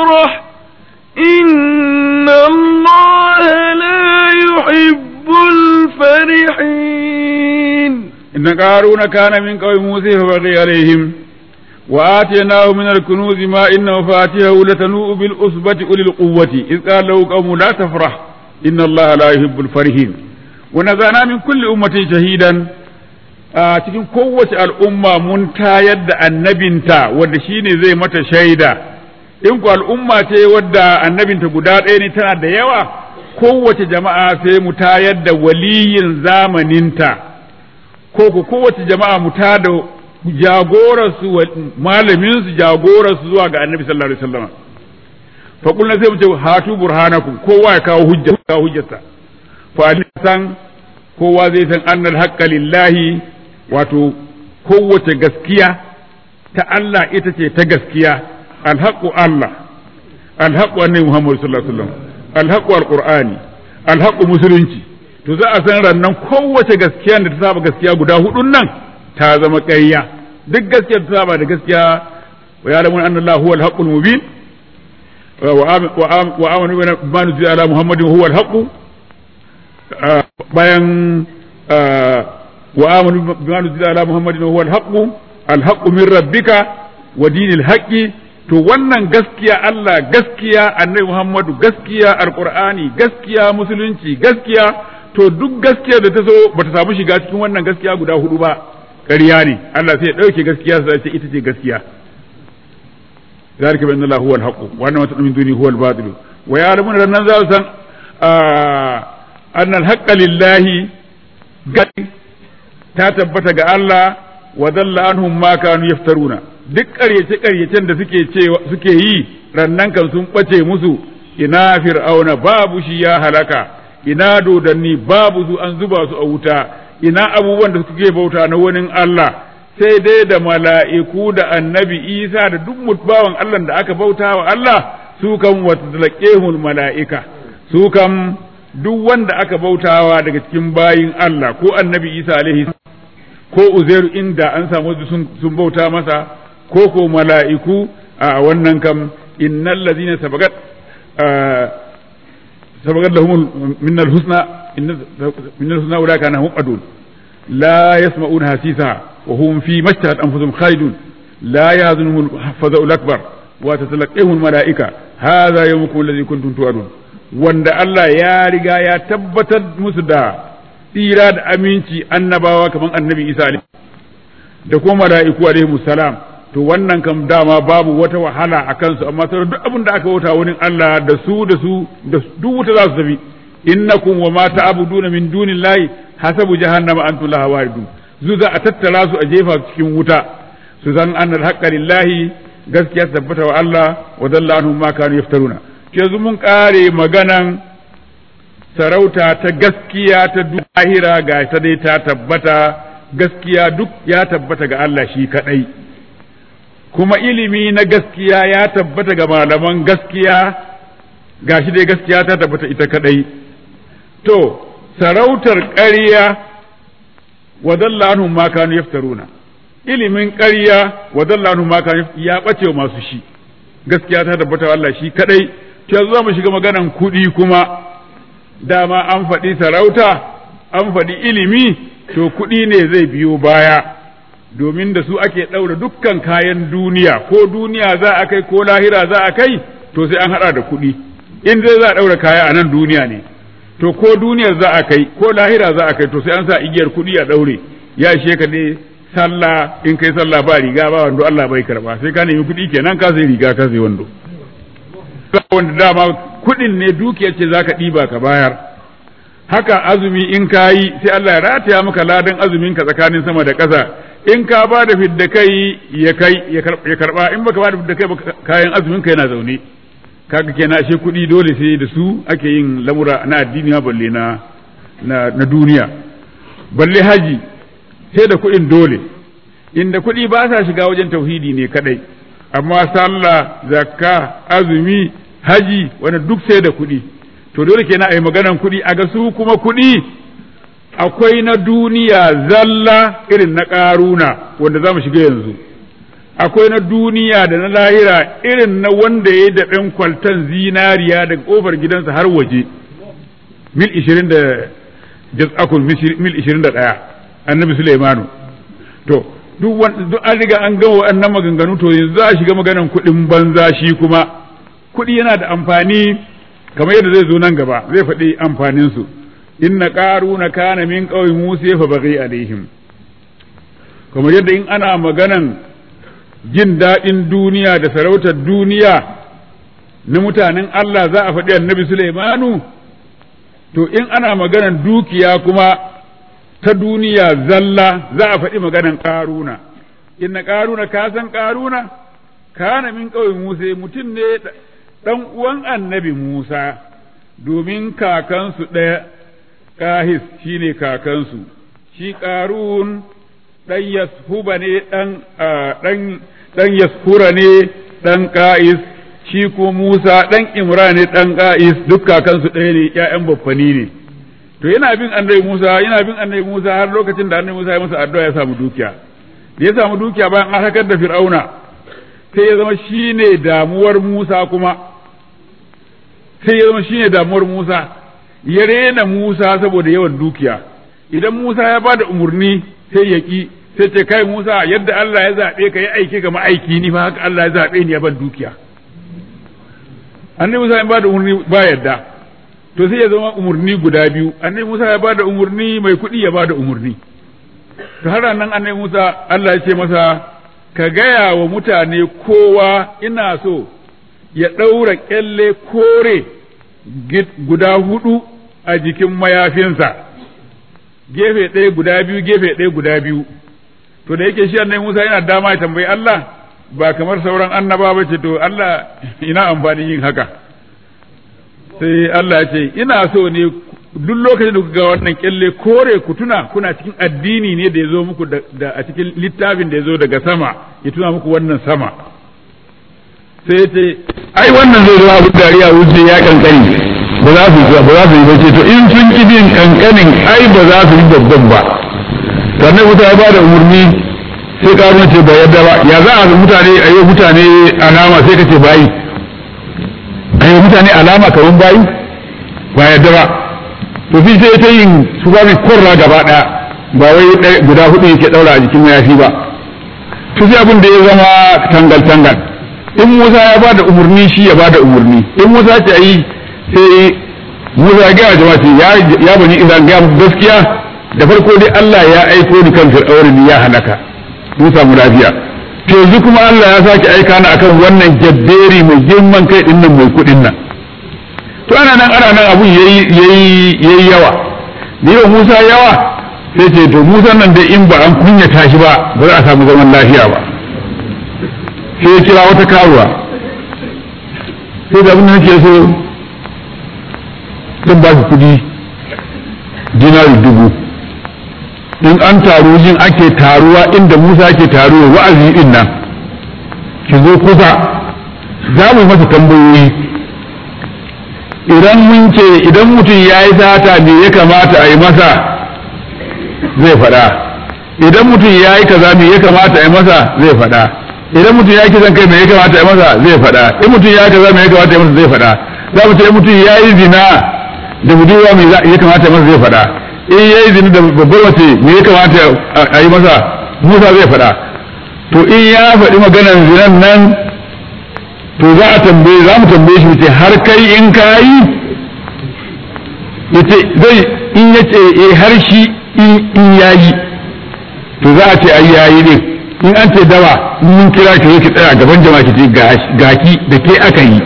inna qaruna kana min qawmi musa fa baghi alaihim wa atainahu min al-kunuz ma inna mafatihahu latanu bil usbati ulil quwwati iz qala lahu qawmu la tafrah inna allaha la yuhibbul farihin wa nazana min kulli ummatin shahidan a cikin kowace al'umma mun tayar da annabinta wadda shine zai mata shaida in ku al'umma ce wadda annabinta guda ɗaya ne tana da yawa kowace jama'a sai mu tayar da waliyin zamaninta ko ku kowace jama'a mu ta da jagorarsu malaminsu jagorarsu zuwa ga annabi sallallahu alaihi wasallam fa kullu sai mu ce hatu burhanakum kowa ya kawo hujja kawo hujjarsa fa san kowa zai san annal haqqa lillahi wato kowace gaskiya ta Allah ita ce ta gaskiya alhaqqu Allah alhaqqu annabi Muhammad sallallahu alaihi wasallam alhaqqu alqur'ani alhaqqu musulunci to za a san rannan kowace gaskiya da ta saba gaskiya guda hudun nan ta zama ƙarya duk gaskiya ta saba da gaskiya wa ya'lamun anna Allah huwa alhaqqul mubin wa amanu bima nuzila ala Muhammadin huwa alhaqqu bayan وآمنوا بما نزل على محمد وهو الحق الحق من ربك ودين الحق to wannan gaskiya Allah gaskiya annabi Muhammadu gaskiya alqur'ani gaskiya musulunci gaskiya to duk gaskiya da ta zo bata samu shiga cikin wannan gaskiya guda hudu ba ƙarya ne Allah sai ya dauke gaskiya sai ce ita ce gaskiya zalika bi anna Allah huwa al-haqq wa anna ma min duni huwa al-batil wa ya'lamun rannan za su san anna al-haqqa lillahi ta tabbata ga Allah wa dalla anhum ma kanu yaftaruna duk ƙaryace ƙaryacen da suke cewa suke yi rannan kan sun bace musu ina fir'auna babu shi ya halaka ina dodanni babu su an zuba su a wuta ina abubuwan da suke bauta na wani Allah sai dai da mala'iku da annabi Isa da duk mutbawan Allah da aka bauta wa Allah su kan watalaqehul mala'ika su kan duk wanda aka bautawa daga cikin bayin Allah ko annabi Isa alaihi ko Uzairu inda an samu sun bauta masa ko ko mala'iku a wannan kam innal ladina sabagat sabagat lahum min al-husna min al-husna ulaka anhum adun la yasma'una hasisa wa hum fi mashtahat anfusuhum khalidun la yahzunuhum al-faza'u akbar wa tatalaqahum al-mala'ika hadha yawmukum alladhi kuntum tu'adun wanda Allah ya riga ya tabbatar musu da tsira da aminci annabawa kamar annabi Isa da kuma mala'iku alaihi salam to wannan kam dama babu wata wahala a kansu amma sauran duk abin da aka wuta wani Allah da su da su da duk wuta za su tafi innakum wa ma ta'buduna min dunillahi hasabu jahannama antum laha waridun zu za a tattara su a jefa cikin wuta su san annal haqqa lillahi gaskiya tabbata wa Allah wa dalla anhum ma kanu yaftaruna yanzu mun kare maganan sarauta ta gaskiya ta lahira ga ta dai ta tabbata gaskiya duk ya tabbata ga Allah shi kadai kuma ilimi na gaskiya ya tabbata ga malaman gaskiya gashi dai gaskiya ta tabbata ita kadai to sarautar ƙarya wa dalla anhum ma kanu yaftaruna ilimin ƙarya wa dalla anhum ma kanu ya bace masu shi gaskiya ta tabbata wa Allah shi kadai to yanzu za mu shiga maganan kuɗi kuma dama an faɗi sarauta an faɗi ilimi to kuɗi ne zai biyo baya domin da su ake ɗaura dukkan kayan duniya ko duniya za a kai ko lahira za a kai to sai an haɗa da kuɗi in zai za a ɗaura kaya a nan duniya ne to ko duniyar za a kai ko lahira za a kai to sai an sa igiyar kuɗi a ɗaure ya ishe ka ne sallah in kai sallah ba riga ba wando Allah bai karba sai ka nemi kuɗi kenan ka sai riga ka sai wando wanda dama kuɗin ne dukiyar ce zaka ɗiba ka bayar haka azumi in ka yi sai Allah ya rataya maka ladan azumin ka tsakanin sama da ƙasa in ka ba da fidda kai ya kai ya karba in baka ba da fidda kai kayan azumin ka yana zaune kaga kenan ashe kuɗi dole sai da su ake yin lamura na addini ma balle na na duniya balle haji sai da kuɗin dole inda kuɗi ba sa shiga wajen tauhidi ne kadai amma sallah zakka azumi haji wanda duk sai da kuɗi to dole kenan a yi maganan kuɗi a ga su kuma kuɗi akwai na duniya zalla irin na ƙaruna wanda za mu shiga yanzu akwai na duniya da na lahira irin na wanda ya yi daɓen kwaltan zinariya daga ƙofar gidansa har waje mil ishirin da jas'akun mil ishirin da ɗaya annabi Sulaimanu to duk duk an riga an gama wannan maganganu to yanzu za a shiga maganan kuɗin banza shi kuma kuɗi yana da amfani kamar yadda zai zo nan gaba zai faɗi amfanin su inna qaruna kana min qaumi musa fa baghi alaihim kamar yadda in ana maganan jin daɗin duniya da sarautar duniya na mutanen Allah za a faɗi annabi Sulaimanu to in ana maganan dukiya kuma ta duniya zalla za a faɗi maganan ƙaruna inna ƙaruna ka san ƙaruna kana min ƙauye Musa mutum ne ɗan uwan annabi Musa domin kakansu ɗaya ƙahis shine kakansu shi ƙarun ɗan yashuba ne ɗan ɗan yashura ne ɗan ƙa'is shi ko Musa ɗan Imra ne ɗan ƙa'is duk kakansu ɗaya ne ‘ya'yan baffani ne to yana bin annabi Musa yana bin annabi Musa har lokacin da annabi Musa ya masa addu'a ya samu dukiya da ya samu dukiya bayan an hakar da Fir'auna sai ya zama shine damuwar Musa kuma sai ya zama shine damuwar Musa ya rena Musa saboda yawan dukiya idan Musa ya bada umarni sai ya ki sai ce kai Musa yadda Allah ya zaɓe ka yi aiki ga ma'aiki ni fa haka Allah ya zaɓe ni ya ban dukiya annabi Musa ya bada umarni ba yadda to sai ya zama umarni guda biyu annabi Musa ya bada umarni mai kuɗi ya bada umarni to har nan annabi Musa Allah ya ce masa ka gaya wa mutane kowa ina so ya ɗaura ƙyalle kore guda hudu a jikin mayafinsa gefe ɗaya guda biyu gefe ɗaya guda biyu to da yake shi annabi Musa yana dama ya tambayi Allah ba kamar sauran annaba ba ce to Allah ina amfanin yin haka sai Allah ya ce ina so ne duk lokacin da kuka ga wannan kyalle kore ku tuna kuna cikin addini ne da ya zo muku da a cikin littafin da ya zo daga sama ya tuna muku wannan sama sai ya ce ai wannan zai zo abu dariya wuce ya kankani ba za su ba za su yi bace to in sun ki bin kankanin ai ba za su yi babban ba sannan wuta ya bada umarni sai karuwa ce ba yadda ba ya za a mutane a yi mutane alama sai ka ce bayi a yi mutane alama kamar bayi ba yadda ba to fi sai ta yin su ba mai korra gaba daya ba wai guda hudu yake daura a jikin mayafi ba to sai abin da ya zama tangal tangal in Musa ya bada umarni shi ya bada umarni in Musa ce ayi sai Musa ya gaya jama'a ce ya bani Isra'il ga gaskiya da farko dai Allah ya aiko ni kan fir'aurin ya halaka mun samu lafiya to yanzu kuma Allah ya sake aika ni akan wannan jabberi mai girman kai din nan mai kudin nan to ana nan ana nan abun yayi yayi yayi yawa da yau Musa yawa sai ce to Musa nan dai in ba an kunyata shi ba ba za a samu zaman lafiya ba sai ya kira wata karuwa sai da abin da nake so zan ba su kudi dinari dubu in an taru yin ake taruwa inda Musa ke taruwa wa'azi din nan ki zo kusa za mu masa tambayoyi idan mun ce idan mutum ya yi sata me ya kamata a yi masa zai faɗa idan mutum ya yi kaza me ya kamata a yi masa zai faɗa idan mutum ya yi kisan kai me ya kamata a yi masa zai faɗa in mutum ya yi kaza me ya kamata a yi masa zai faɗa za mu ce in mutum ya yi zina da budurwa me ya kamata a yi masa zai faɗa in ya yi zina da babbar mace me ya kamata a yi masa musa zai faɗa to in ya faɗi maganar zinan nan to za a tambaye za mu tambaye shi ce har kai in ka yi yace zai in ya ce eh har shi in ya yi to za a ce ai yayi ne in an ce dawa in mun kira ki ki tsaya gaban jama'a ki ce gaki da ke aka yi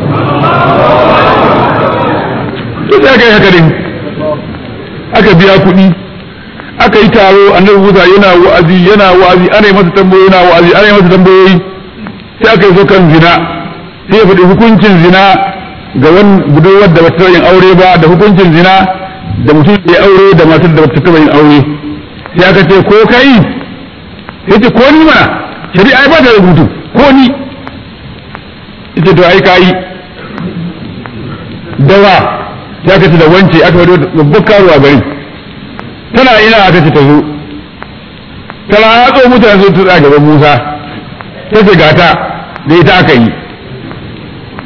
to sai aka yi haka din aka biya kuɗi aka yi taro annabi Musa yana wa'azi yana wa'azi ana yi masa tambayoyi yana wa'azi ana yi masa tambayoyi sai aka yi so kan zina sai ya faɗi hukuncin zina ga wani budurwar da bata yin aure ba da hukuncin zina da mutum ya aure da matar da bata taɓa yin aure sai aka ce ko kai sai ce ko ni mana shari'a ba ta rubutu ko ni ita to ai kai dawa sai aka ce da wance aka wado babbar karuwa gari tana ina aka ce ta zo tana hatso mutane su tsaya gaban Musa ta ce gata da ita aka yi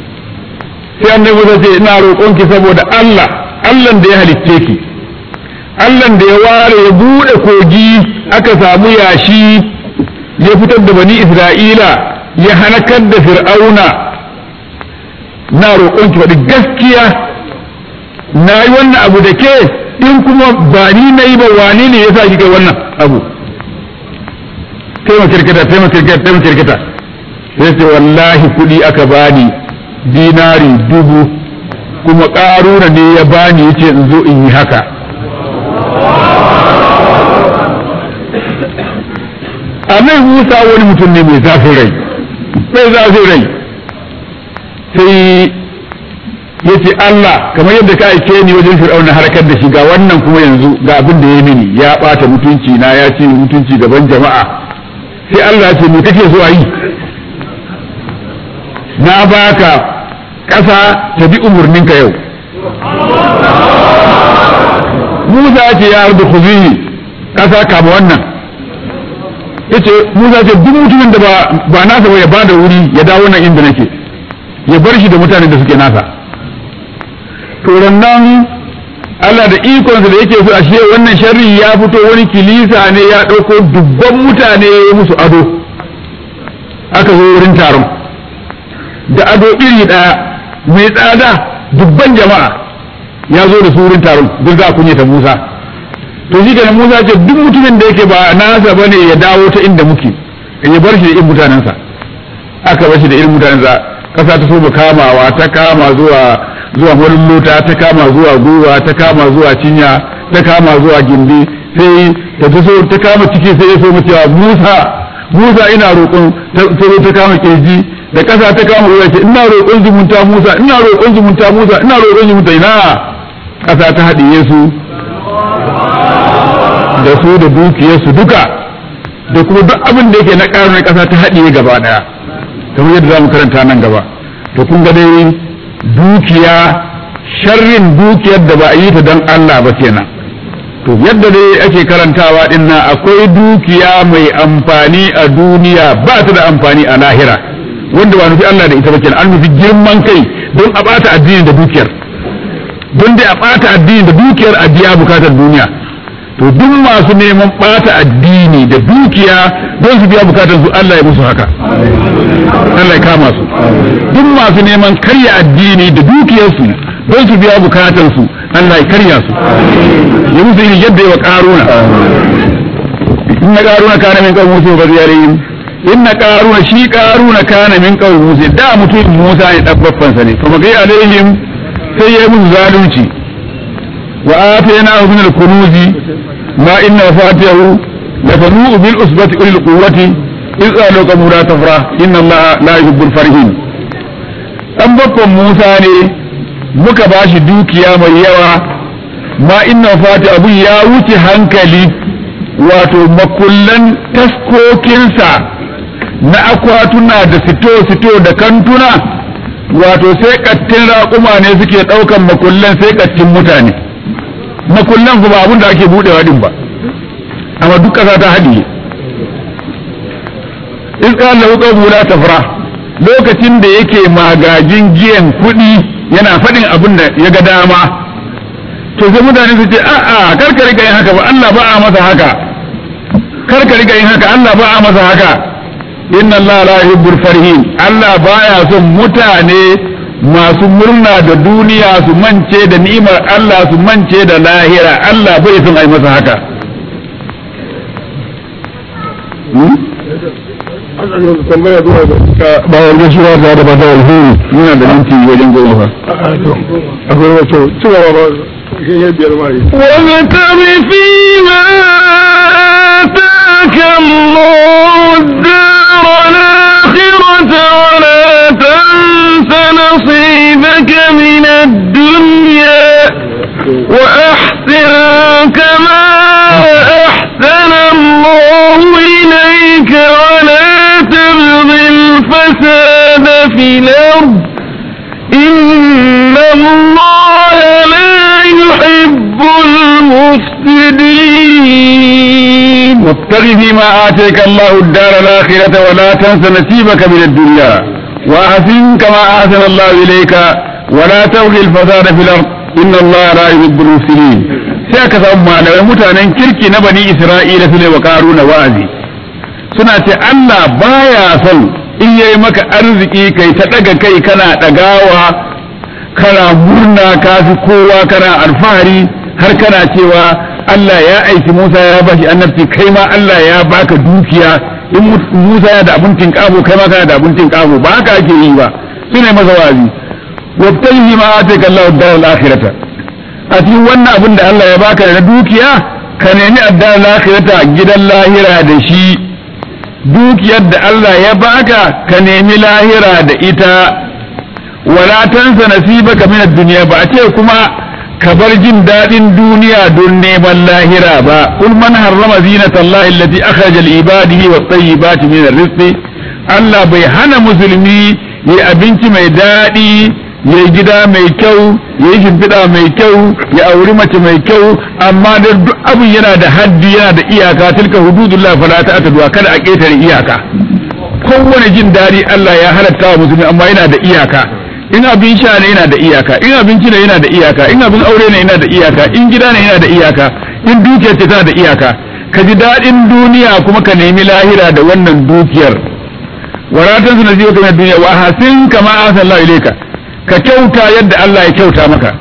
sai annabi Musa ce ina roƙonki saboda Allah Allah da ya halicce ki Allah da ya ware ya bude kogi aka samu yashi ya fitar da bani Isra'ila ya halakar da fir'auna na roƙon ki faɗi gaskiya na yi wannan abu da ke in kuma ba ni na yi ba wane ne ya sa ki kai wannan abu taimaka kirkita taimaka kirkita taimaka kirkita sai ce wallahi kuɗi aka bani dinari dubu kuma ƙaruna ne ya bani yace in zo in yi haka annabi Musa wani mutum ne mai zafin rai mai zafin rai sai ya ce Allah kamar yadda ka aike ni wajen fir'auna harkar da shi ga wannan kuma yanzu ga abin da ya mini ya ɓata mutunci na ya ce mutunci gaban jama'a sai Allah ce me kake so a yi na baka ƙasa ta bi umarninka yau Musa ce ya ardu khuzihi ƙasa kama wannan yace Musa ce duk mutumin da ba nasa ba ya bada wuri ya dawo nan inda nake ya bar shi da mutanen da suke nasa to nan Allah da ikonsa da yake so a shi wannan sharri ya fito wani kilisa ne ya ɗauko dubban mutane ya musu ado aka zo wurin taron da ado iri ɗaya mai tsada dubban jama'a ya zo da su wurin taron duk za a kunyata Musa to shi kenan Musa ce duk mutumin da yake ba nasa bane ya dawo ta inda muke ya bar shi da irin mutanensa aka bar shi da irin mutanensa kasa ta so ba kamawa ta kama zuwa zuwa wurin lota ta kama zuwa gwiwa ta kama zuwa cinya ta kama zuwa gindi sai ta so ta kama ciki sai ya so mu cewa Musa Musa ina roƙon ta zo ta kama kirji da kasa ta kama ruwa ce ina roƙon zumunta Musa ina roƙon zumunta Musa ina roƙon zumunta ina kasa ta haɗiye su da su da dukiyarsu duka da kuma duk abin da yake na ƙarar kasa ta haɗiye gaba ɗaya kamar yadda za mu karanta nan gaba to kun ga dai dukiya sharrin dukiyar da ba a yi ta don Allah ba kenan to yadda dai ake karantawa din nan akwai dukiya mai amfani a duniya ba ta da amfani a lahira wanda ba nufi Allah da ita ba kenan an nufi girman kai don a bata addini da dukiyar don dai a bata addini da dukiyar a biya bukatar duniya to duk masu neman bata addini da dukiya don su biya bukatar su Allah ya musu haka Allah ya kama su duk masu neman karya addini da dukiyarsu don su biya bukatar su Allah ya karya su ya musu iri yadda ya wa karuna in na karuna kana min kawai musu ba ziyarihim in na karuna shi karuna kana min kawai musu da mutum musa ne ɗabbaffansa ne kuma gai alaihim sai ya yi musu zalunci wa atayna min al-kunuzi ma inna fatihahu لتنوء بالأسبة أولي القوة إذ قالوا قبل لا تفرح إن الله لا يحب الفرحين أم بكم موسى ne muka ba shi dukiya mai yawa ma inna fati abu ya wuce hankali wato makullan taskokinsa na akwatuna da sito-sito da kantuna wato sai kattin raƙuma ne suke ɗaukan makullan sai kattin mutane makullan kuma abin da ake buɗewa din ba amma duk ƙasa ta haɗiye in ƙala wuƙa la tafra lokacin da yake magajin giyan kuɗi yana faɗin abin da ya ga dama to sai mutane su ce a'a kar ka riga yin haka ba Allah ba a masa haka kar ka riga yin haka Allah ba a masa haka inna Allah la yuhibbul farihin Allah baya son mutane masu murna da duniya su mance da ni'imar Allah su mance da lahira Allah bai son ai masa haka tambaya zuwa ga bayan gaisuwa da da bada alheri yana da minti wajen goma fa akwai wato cewa ba ya biyar ma yi وابتغ فيما آتاك الله الدار الآخرة ولا تنس نصيبك من الدنيا وأحسن كما أحسن الله إليك ولا تبغ الفساد في الأرض إن الله لا يحب المفسدين وابتغ فيما آتيك الله الدار الآخرة ولا تنس نصيبك من الدنيا وأحسن كما أحسن الله إليك ولا تبغي الفساد في الأرض inna Allah la yuhibbul mufsidin sai aka samu malamai mutanen kirki na bani Isra'ila su ne wa karuna wa'azi suna ce Allah baya son in yayi maka arziki kai ta daga kai kana dagawa kana murna kafi kowa kana alfahari har kana cewa Allah ya aiki Musa ya bashi annabci kai ma Allah ya baka dukiya in Musa ya da abun tinkabo kai ma kana da abun tinkabo ba haka ake yi ba sune masa wazi wabtahi ma ataka Allah ad-dar al-akhirata a cikin wannan abin da Allah ya baka da dukiya ka nemi ad-dar al-akhirata gidan lahira da shi dukiyar da Allah ya baka ka nemi lahira da ita wala tansa nasibaka min ad-dunya ba a ce kuma ka bar jin daɗin duniya don neman lahira ba kul man harrama zinata Allah allati akhraja li ibadihi wat tayyibati min ar-rizqi Allah bai hana musulmi yi abinci mai daɗi ya gida mai kyau ya yi shimfiɗa mai kyau ya auri mace mai kyau amma da duk abin yana da haddi yana da iyaka tilka hududullah fala ta'tadu kada a ƙetare iyaka kowane jin daɗi Allah ya halatta wa musulmi amma yana da iyaka in abin sha ne yana da iyaka in abinci ne yana da iyaka in abin aure ne yana da iyaka in gida ne yana da iyaka in dukiyar ce tana da iyaka ka ji daɗin duniya kuma ka nemi lahira da wannan dukiyar waratan su nasiba kamar duniya wa hasin kama asan Allah ilaika ka kyauta yadda Allah ya kyauta maka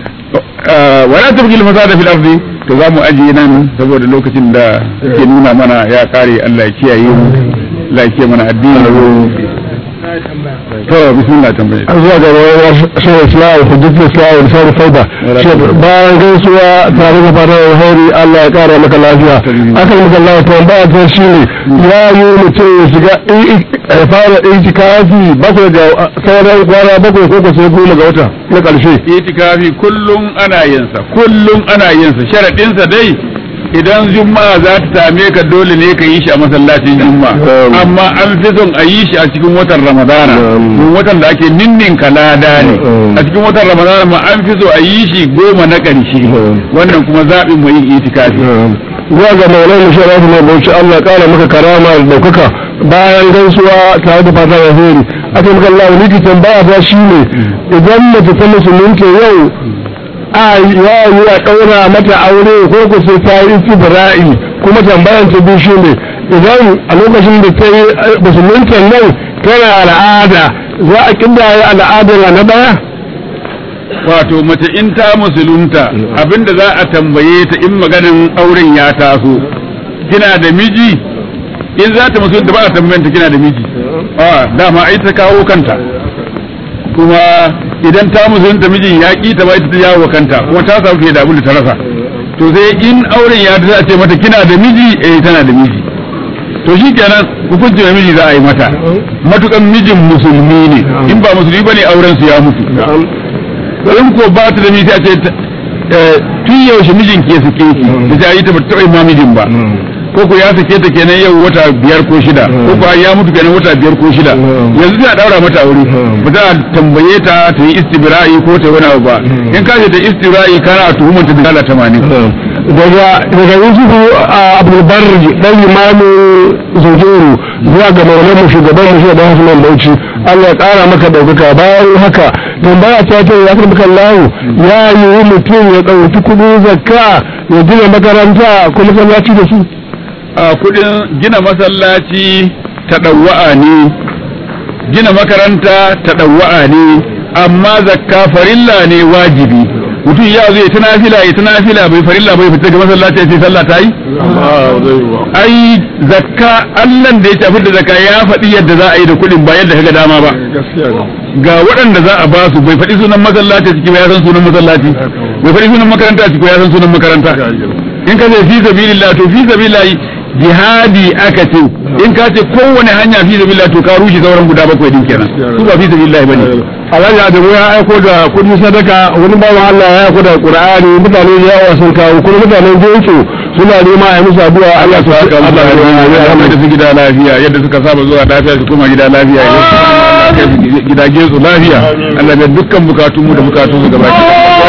wala tabghi al-fasada fil ardi to za mu ajiye nan saboda lokacin da ke nuna mana ya kare Allah ya kiyaye mu Allah ya kiyaye mana addini to bismillah tambaye an zuwa ga wayar shi islam hujjatul islam da sauran faida shi bayan gaisuwa tare da fatan alheri Allah ya kara maka lafiya akan maka Allah to ba ta shine ya yi mutum ya shiga ya fara itikafi bakwai ga sauran kwana bakwai ko ko sai goma ga wata na karshe itikafi kullum ana yin sa kullum ana yin sa sharadin sa dai idan juma'a za ta same ka dole ne ka yi shi a masallacin juma'a amma an fi son a yi shi a cikin watan ramadana don watan da ake ninnin kalada ne a cikin watan ramadana ma an fi so a yi shi goma na ƙarshe wannan kuma zaɓin mu yin itikafi zuwa ga maulana shi rafi mai bauchi Allah ya kara maka karama da daukaka bayan gaisuwa tare da fatan alheri aka maka Allah wani kitan baya ba shi ne idan mace ta musulunta yau a ya yi a ɗaura mata aure ko ku sai ta yi istibra'i kuma tambayan ta biyu shi ne idan a lokacin da ta yi musulunta nan tana al'ada za a kindaye al'adar na ɗaya wato mace in ta musulunta abinda za a tambaye ta in maganin auren ya taso kina da miji in za ta musulunta ba a tambayan ta kina da miji a dama ai ta kawo kanta kuma idan ta musulunta mijin ya ki ta ba ita ta yawo kanta kuma ta samu fiye da abin da ta rasa to sai in auren ya ta ce mata kina da miji eh tana da miji to shi kenan hukunci mai miji za a yi mata matukan mijin musulmi ne in ba musulmi bane auren su ya mutu in ko ba ta da miji a ce tun yaushe mijin ke suke ki da ta yi ta ba taɓa ma mijin ba ko ko ya sake ta kenan yau wata biyar ko shida ko ko ya mutu kenan wata biyar ko shida yanzu za a daura mata aure ba za a tambaye ta ta yi istibra'i ko ta wani abu ba in ka ce ta istibra'i kana tuhumar ta dala tamanin daga daga yusufu a abdulbar dan imamin zojoro zuwa ga maulamu shugaban mu shi da hasman bauchi Allah ya kara maka daukaka bayan haka tambaya ta ce ya karɓi kallahu ya yi mutum ya ɗauki kuɗin zakka ya gina makaranta ko masallaci da su a kudin gina masallaci taɗawa'a ne gina makaranta taɗawa'a ne amma zakka farilla ne wajibi mutum ya zo ya ta nafila ya ta nafila bai farilla bai fita ga masallaci sai sallah ta yi ai zakka Allah da ya tafi da zakka ya faɗi yadda za a yi da kuɗin ba yadda kaga dama ba ga waɗanda za a ba su bai faɗi sunan masallaci ciki ba ya san sunan masallaci bai faɗi sunan makaranta ciki ba ya san sunan makaranta in ka ce fi sabilillah to fi sabilillah jihadi aka ce in ka ce kowane hanya fi sabilillah to ka rushe sauran guda bakwai din kenan su ba fi sabilillah bane Alhaji Adamu ya aiko da kudin sadaka wani bawan Allah ya aiko da Qur'ani mutane da yawa sun kawo kuma mutanen jinsu suna nema a yi musu addu'a Allah ta haka Allah ya mai da su gida lafiya yadda suka saba zuwa lafiya su koma gida lafiya ya kai su gidaje su lafiya Allah ya dukkan bukatun mu da bukatun su gaba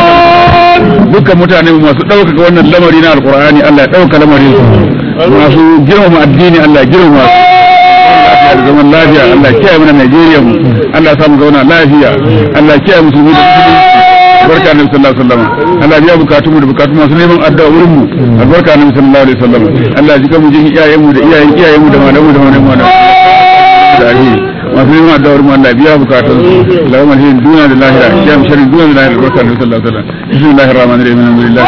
dukkan mutane masu ɗaukaka wannan lamari na alkur'ani Allah ya ɗauka lamarin su masu girmama addini Allah ya girmama su da zaman lafiya Allah kiyaye mana Najeriya mu Allah ya samu zauna lafiya Allah kiyaye musulmi da musulunci albarka annabi sallallahu alaihi wasallam Allah ya bukatun mu da bukatun masu neman addu'a wurin mu albarka annabi sallallahu alaihi wasallam Allah ya jika mu jin iyayen mu da iyayen iyayen mu da malamu da malamu da alheri masu neman addu'a wurin mu Allah biya bukatun su Allahumma alheri duniya da lahira ya mu sharri duniya da lahira albarka annabi sallallahu alaihi wasallam bismillahir rahmanir rahim alhamdulillah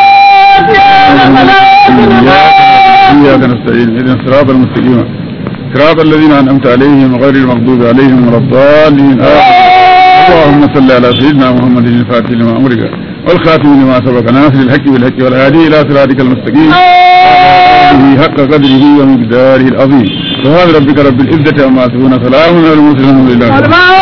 إياك نستعين اهدنا الصراط المستقيم صراط الذين أنعمت عليهم غير المغضوب عليهم ولا الضالين اللهم صل على سيدنا محمد الفاتح لما أمرك والخاتم لما سبق ناصر الحق بالحق والهادي إلى صراطك المستقيم حق قدره ومقداره العظيم سبحان ربك رب العزة عما يصفون سلام على المرسلين الحمد لله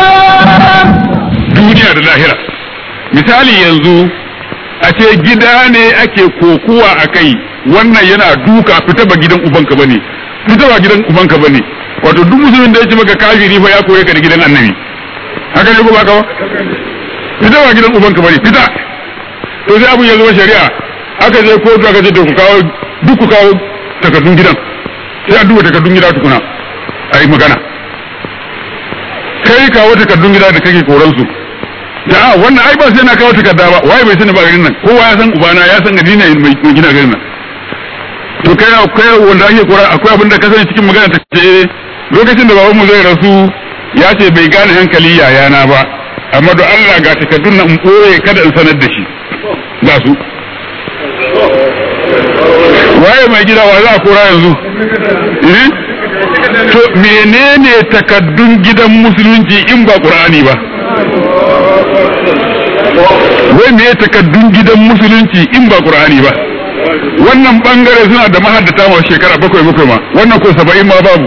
duniya da lahira misali yanzu a ce gida ne ake kokuwa a kai wannan yana duka fita ba gidan ubanka bane fita ba gidan ubanka bane wato duk musulmin da ya ce maka kafiri fa ya koye ka da gidan annabi haka ne ko ba ka ba fita ba gidan ubanka bane fita to sai abun ya zama shari'a aka je kotu aka ce to ku kawo duk ku kawo takardun gidan sai an duba takardun gida tukuna a yi magana kai kawo takardun gida da kake koran su da a wannan ai ba sai na kawo takarda ba waye bai sani ba garin nan kowa ya san ubana ya san gani ne mai gina garin nan to kai kai wanda ake kora akwai abin da ka sani cikin magana ta ce lokacin da babanmu zai rasu ya ce bai gane hankali yayana ba amma da Allah ga takardun nan in ɓoye kada in sanar da shi ga su waye mai gida wa za a kora yanzu eh to menene takaddun gidan musulunci in ba qur'ani ba wai me takaddun gidan musulunci in ba qur'ani ba wannan bangare suna da mahaddata ma shekara bakwai bakwai ma wannan ko saba'in ma babu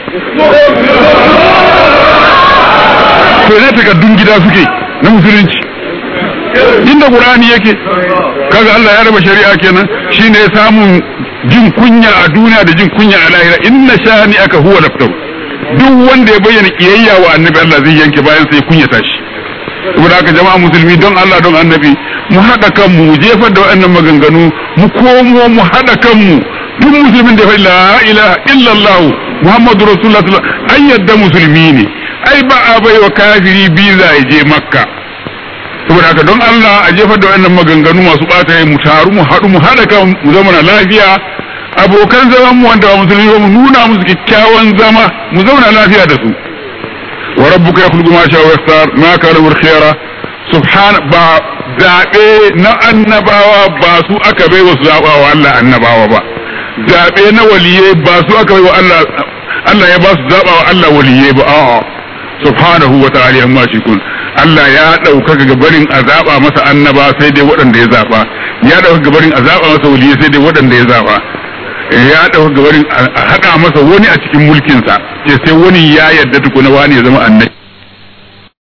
to ne takaddun gida suke na musulunci inda qur'ani yake kaga Allah ya raba shari'a kenan shine samun jin kunya a duniya da jin kunya a lahira inna shani aka huwa laftahu duk wanda ya bayyana kiyayya wa annabi Allah zai yanke bayan sai kunyata shi saboda haka jama'a musulmi don Allah don annabi mu haɗa kanmu mu jefar da waɗannan maganganu mu komo mu haɗa kanmu duk musulmin da ya la ilaha illallah muhammadu rasulullah an yadda musulmi ne ai ba a bai wa kafiri biza ya je makka saboda haka don Allah a jefar da waɗannan maganganu masu ɓata mu taru mu haɗu mu haɗa kan mu zama na lafiya abokan zaman mu wanda ba musulmi ba mu nuna musu kyakkyawan zama mu zauna lafiya da su wa rabbuka yakhluqu ma sha'a wa yastar ma kana khiyara subhana ba zabe na annabawa ba su aka bai wa zabawa Allah annabawa ba zabe na waliyai ba su aka bai wa Allah Allah ya ba su zabawa Allah waliyai ba a'a subhanahu wa ta'ala amma shi kun Allah ya ɗaukaka gabarin a zaɓa masa annaba sai dai waɗanda ya zaɓa ya ɗauka gabarin a zaɓa masa waliyai sai dai waɗanda ya zaɓa ya ɗauka gabarin a haɗa masa wani a cikin mulkinsa ce sai wani ya yarda tukuna wani ya zama annabi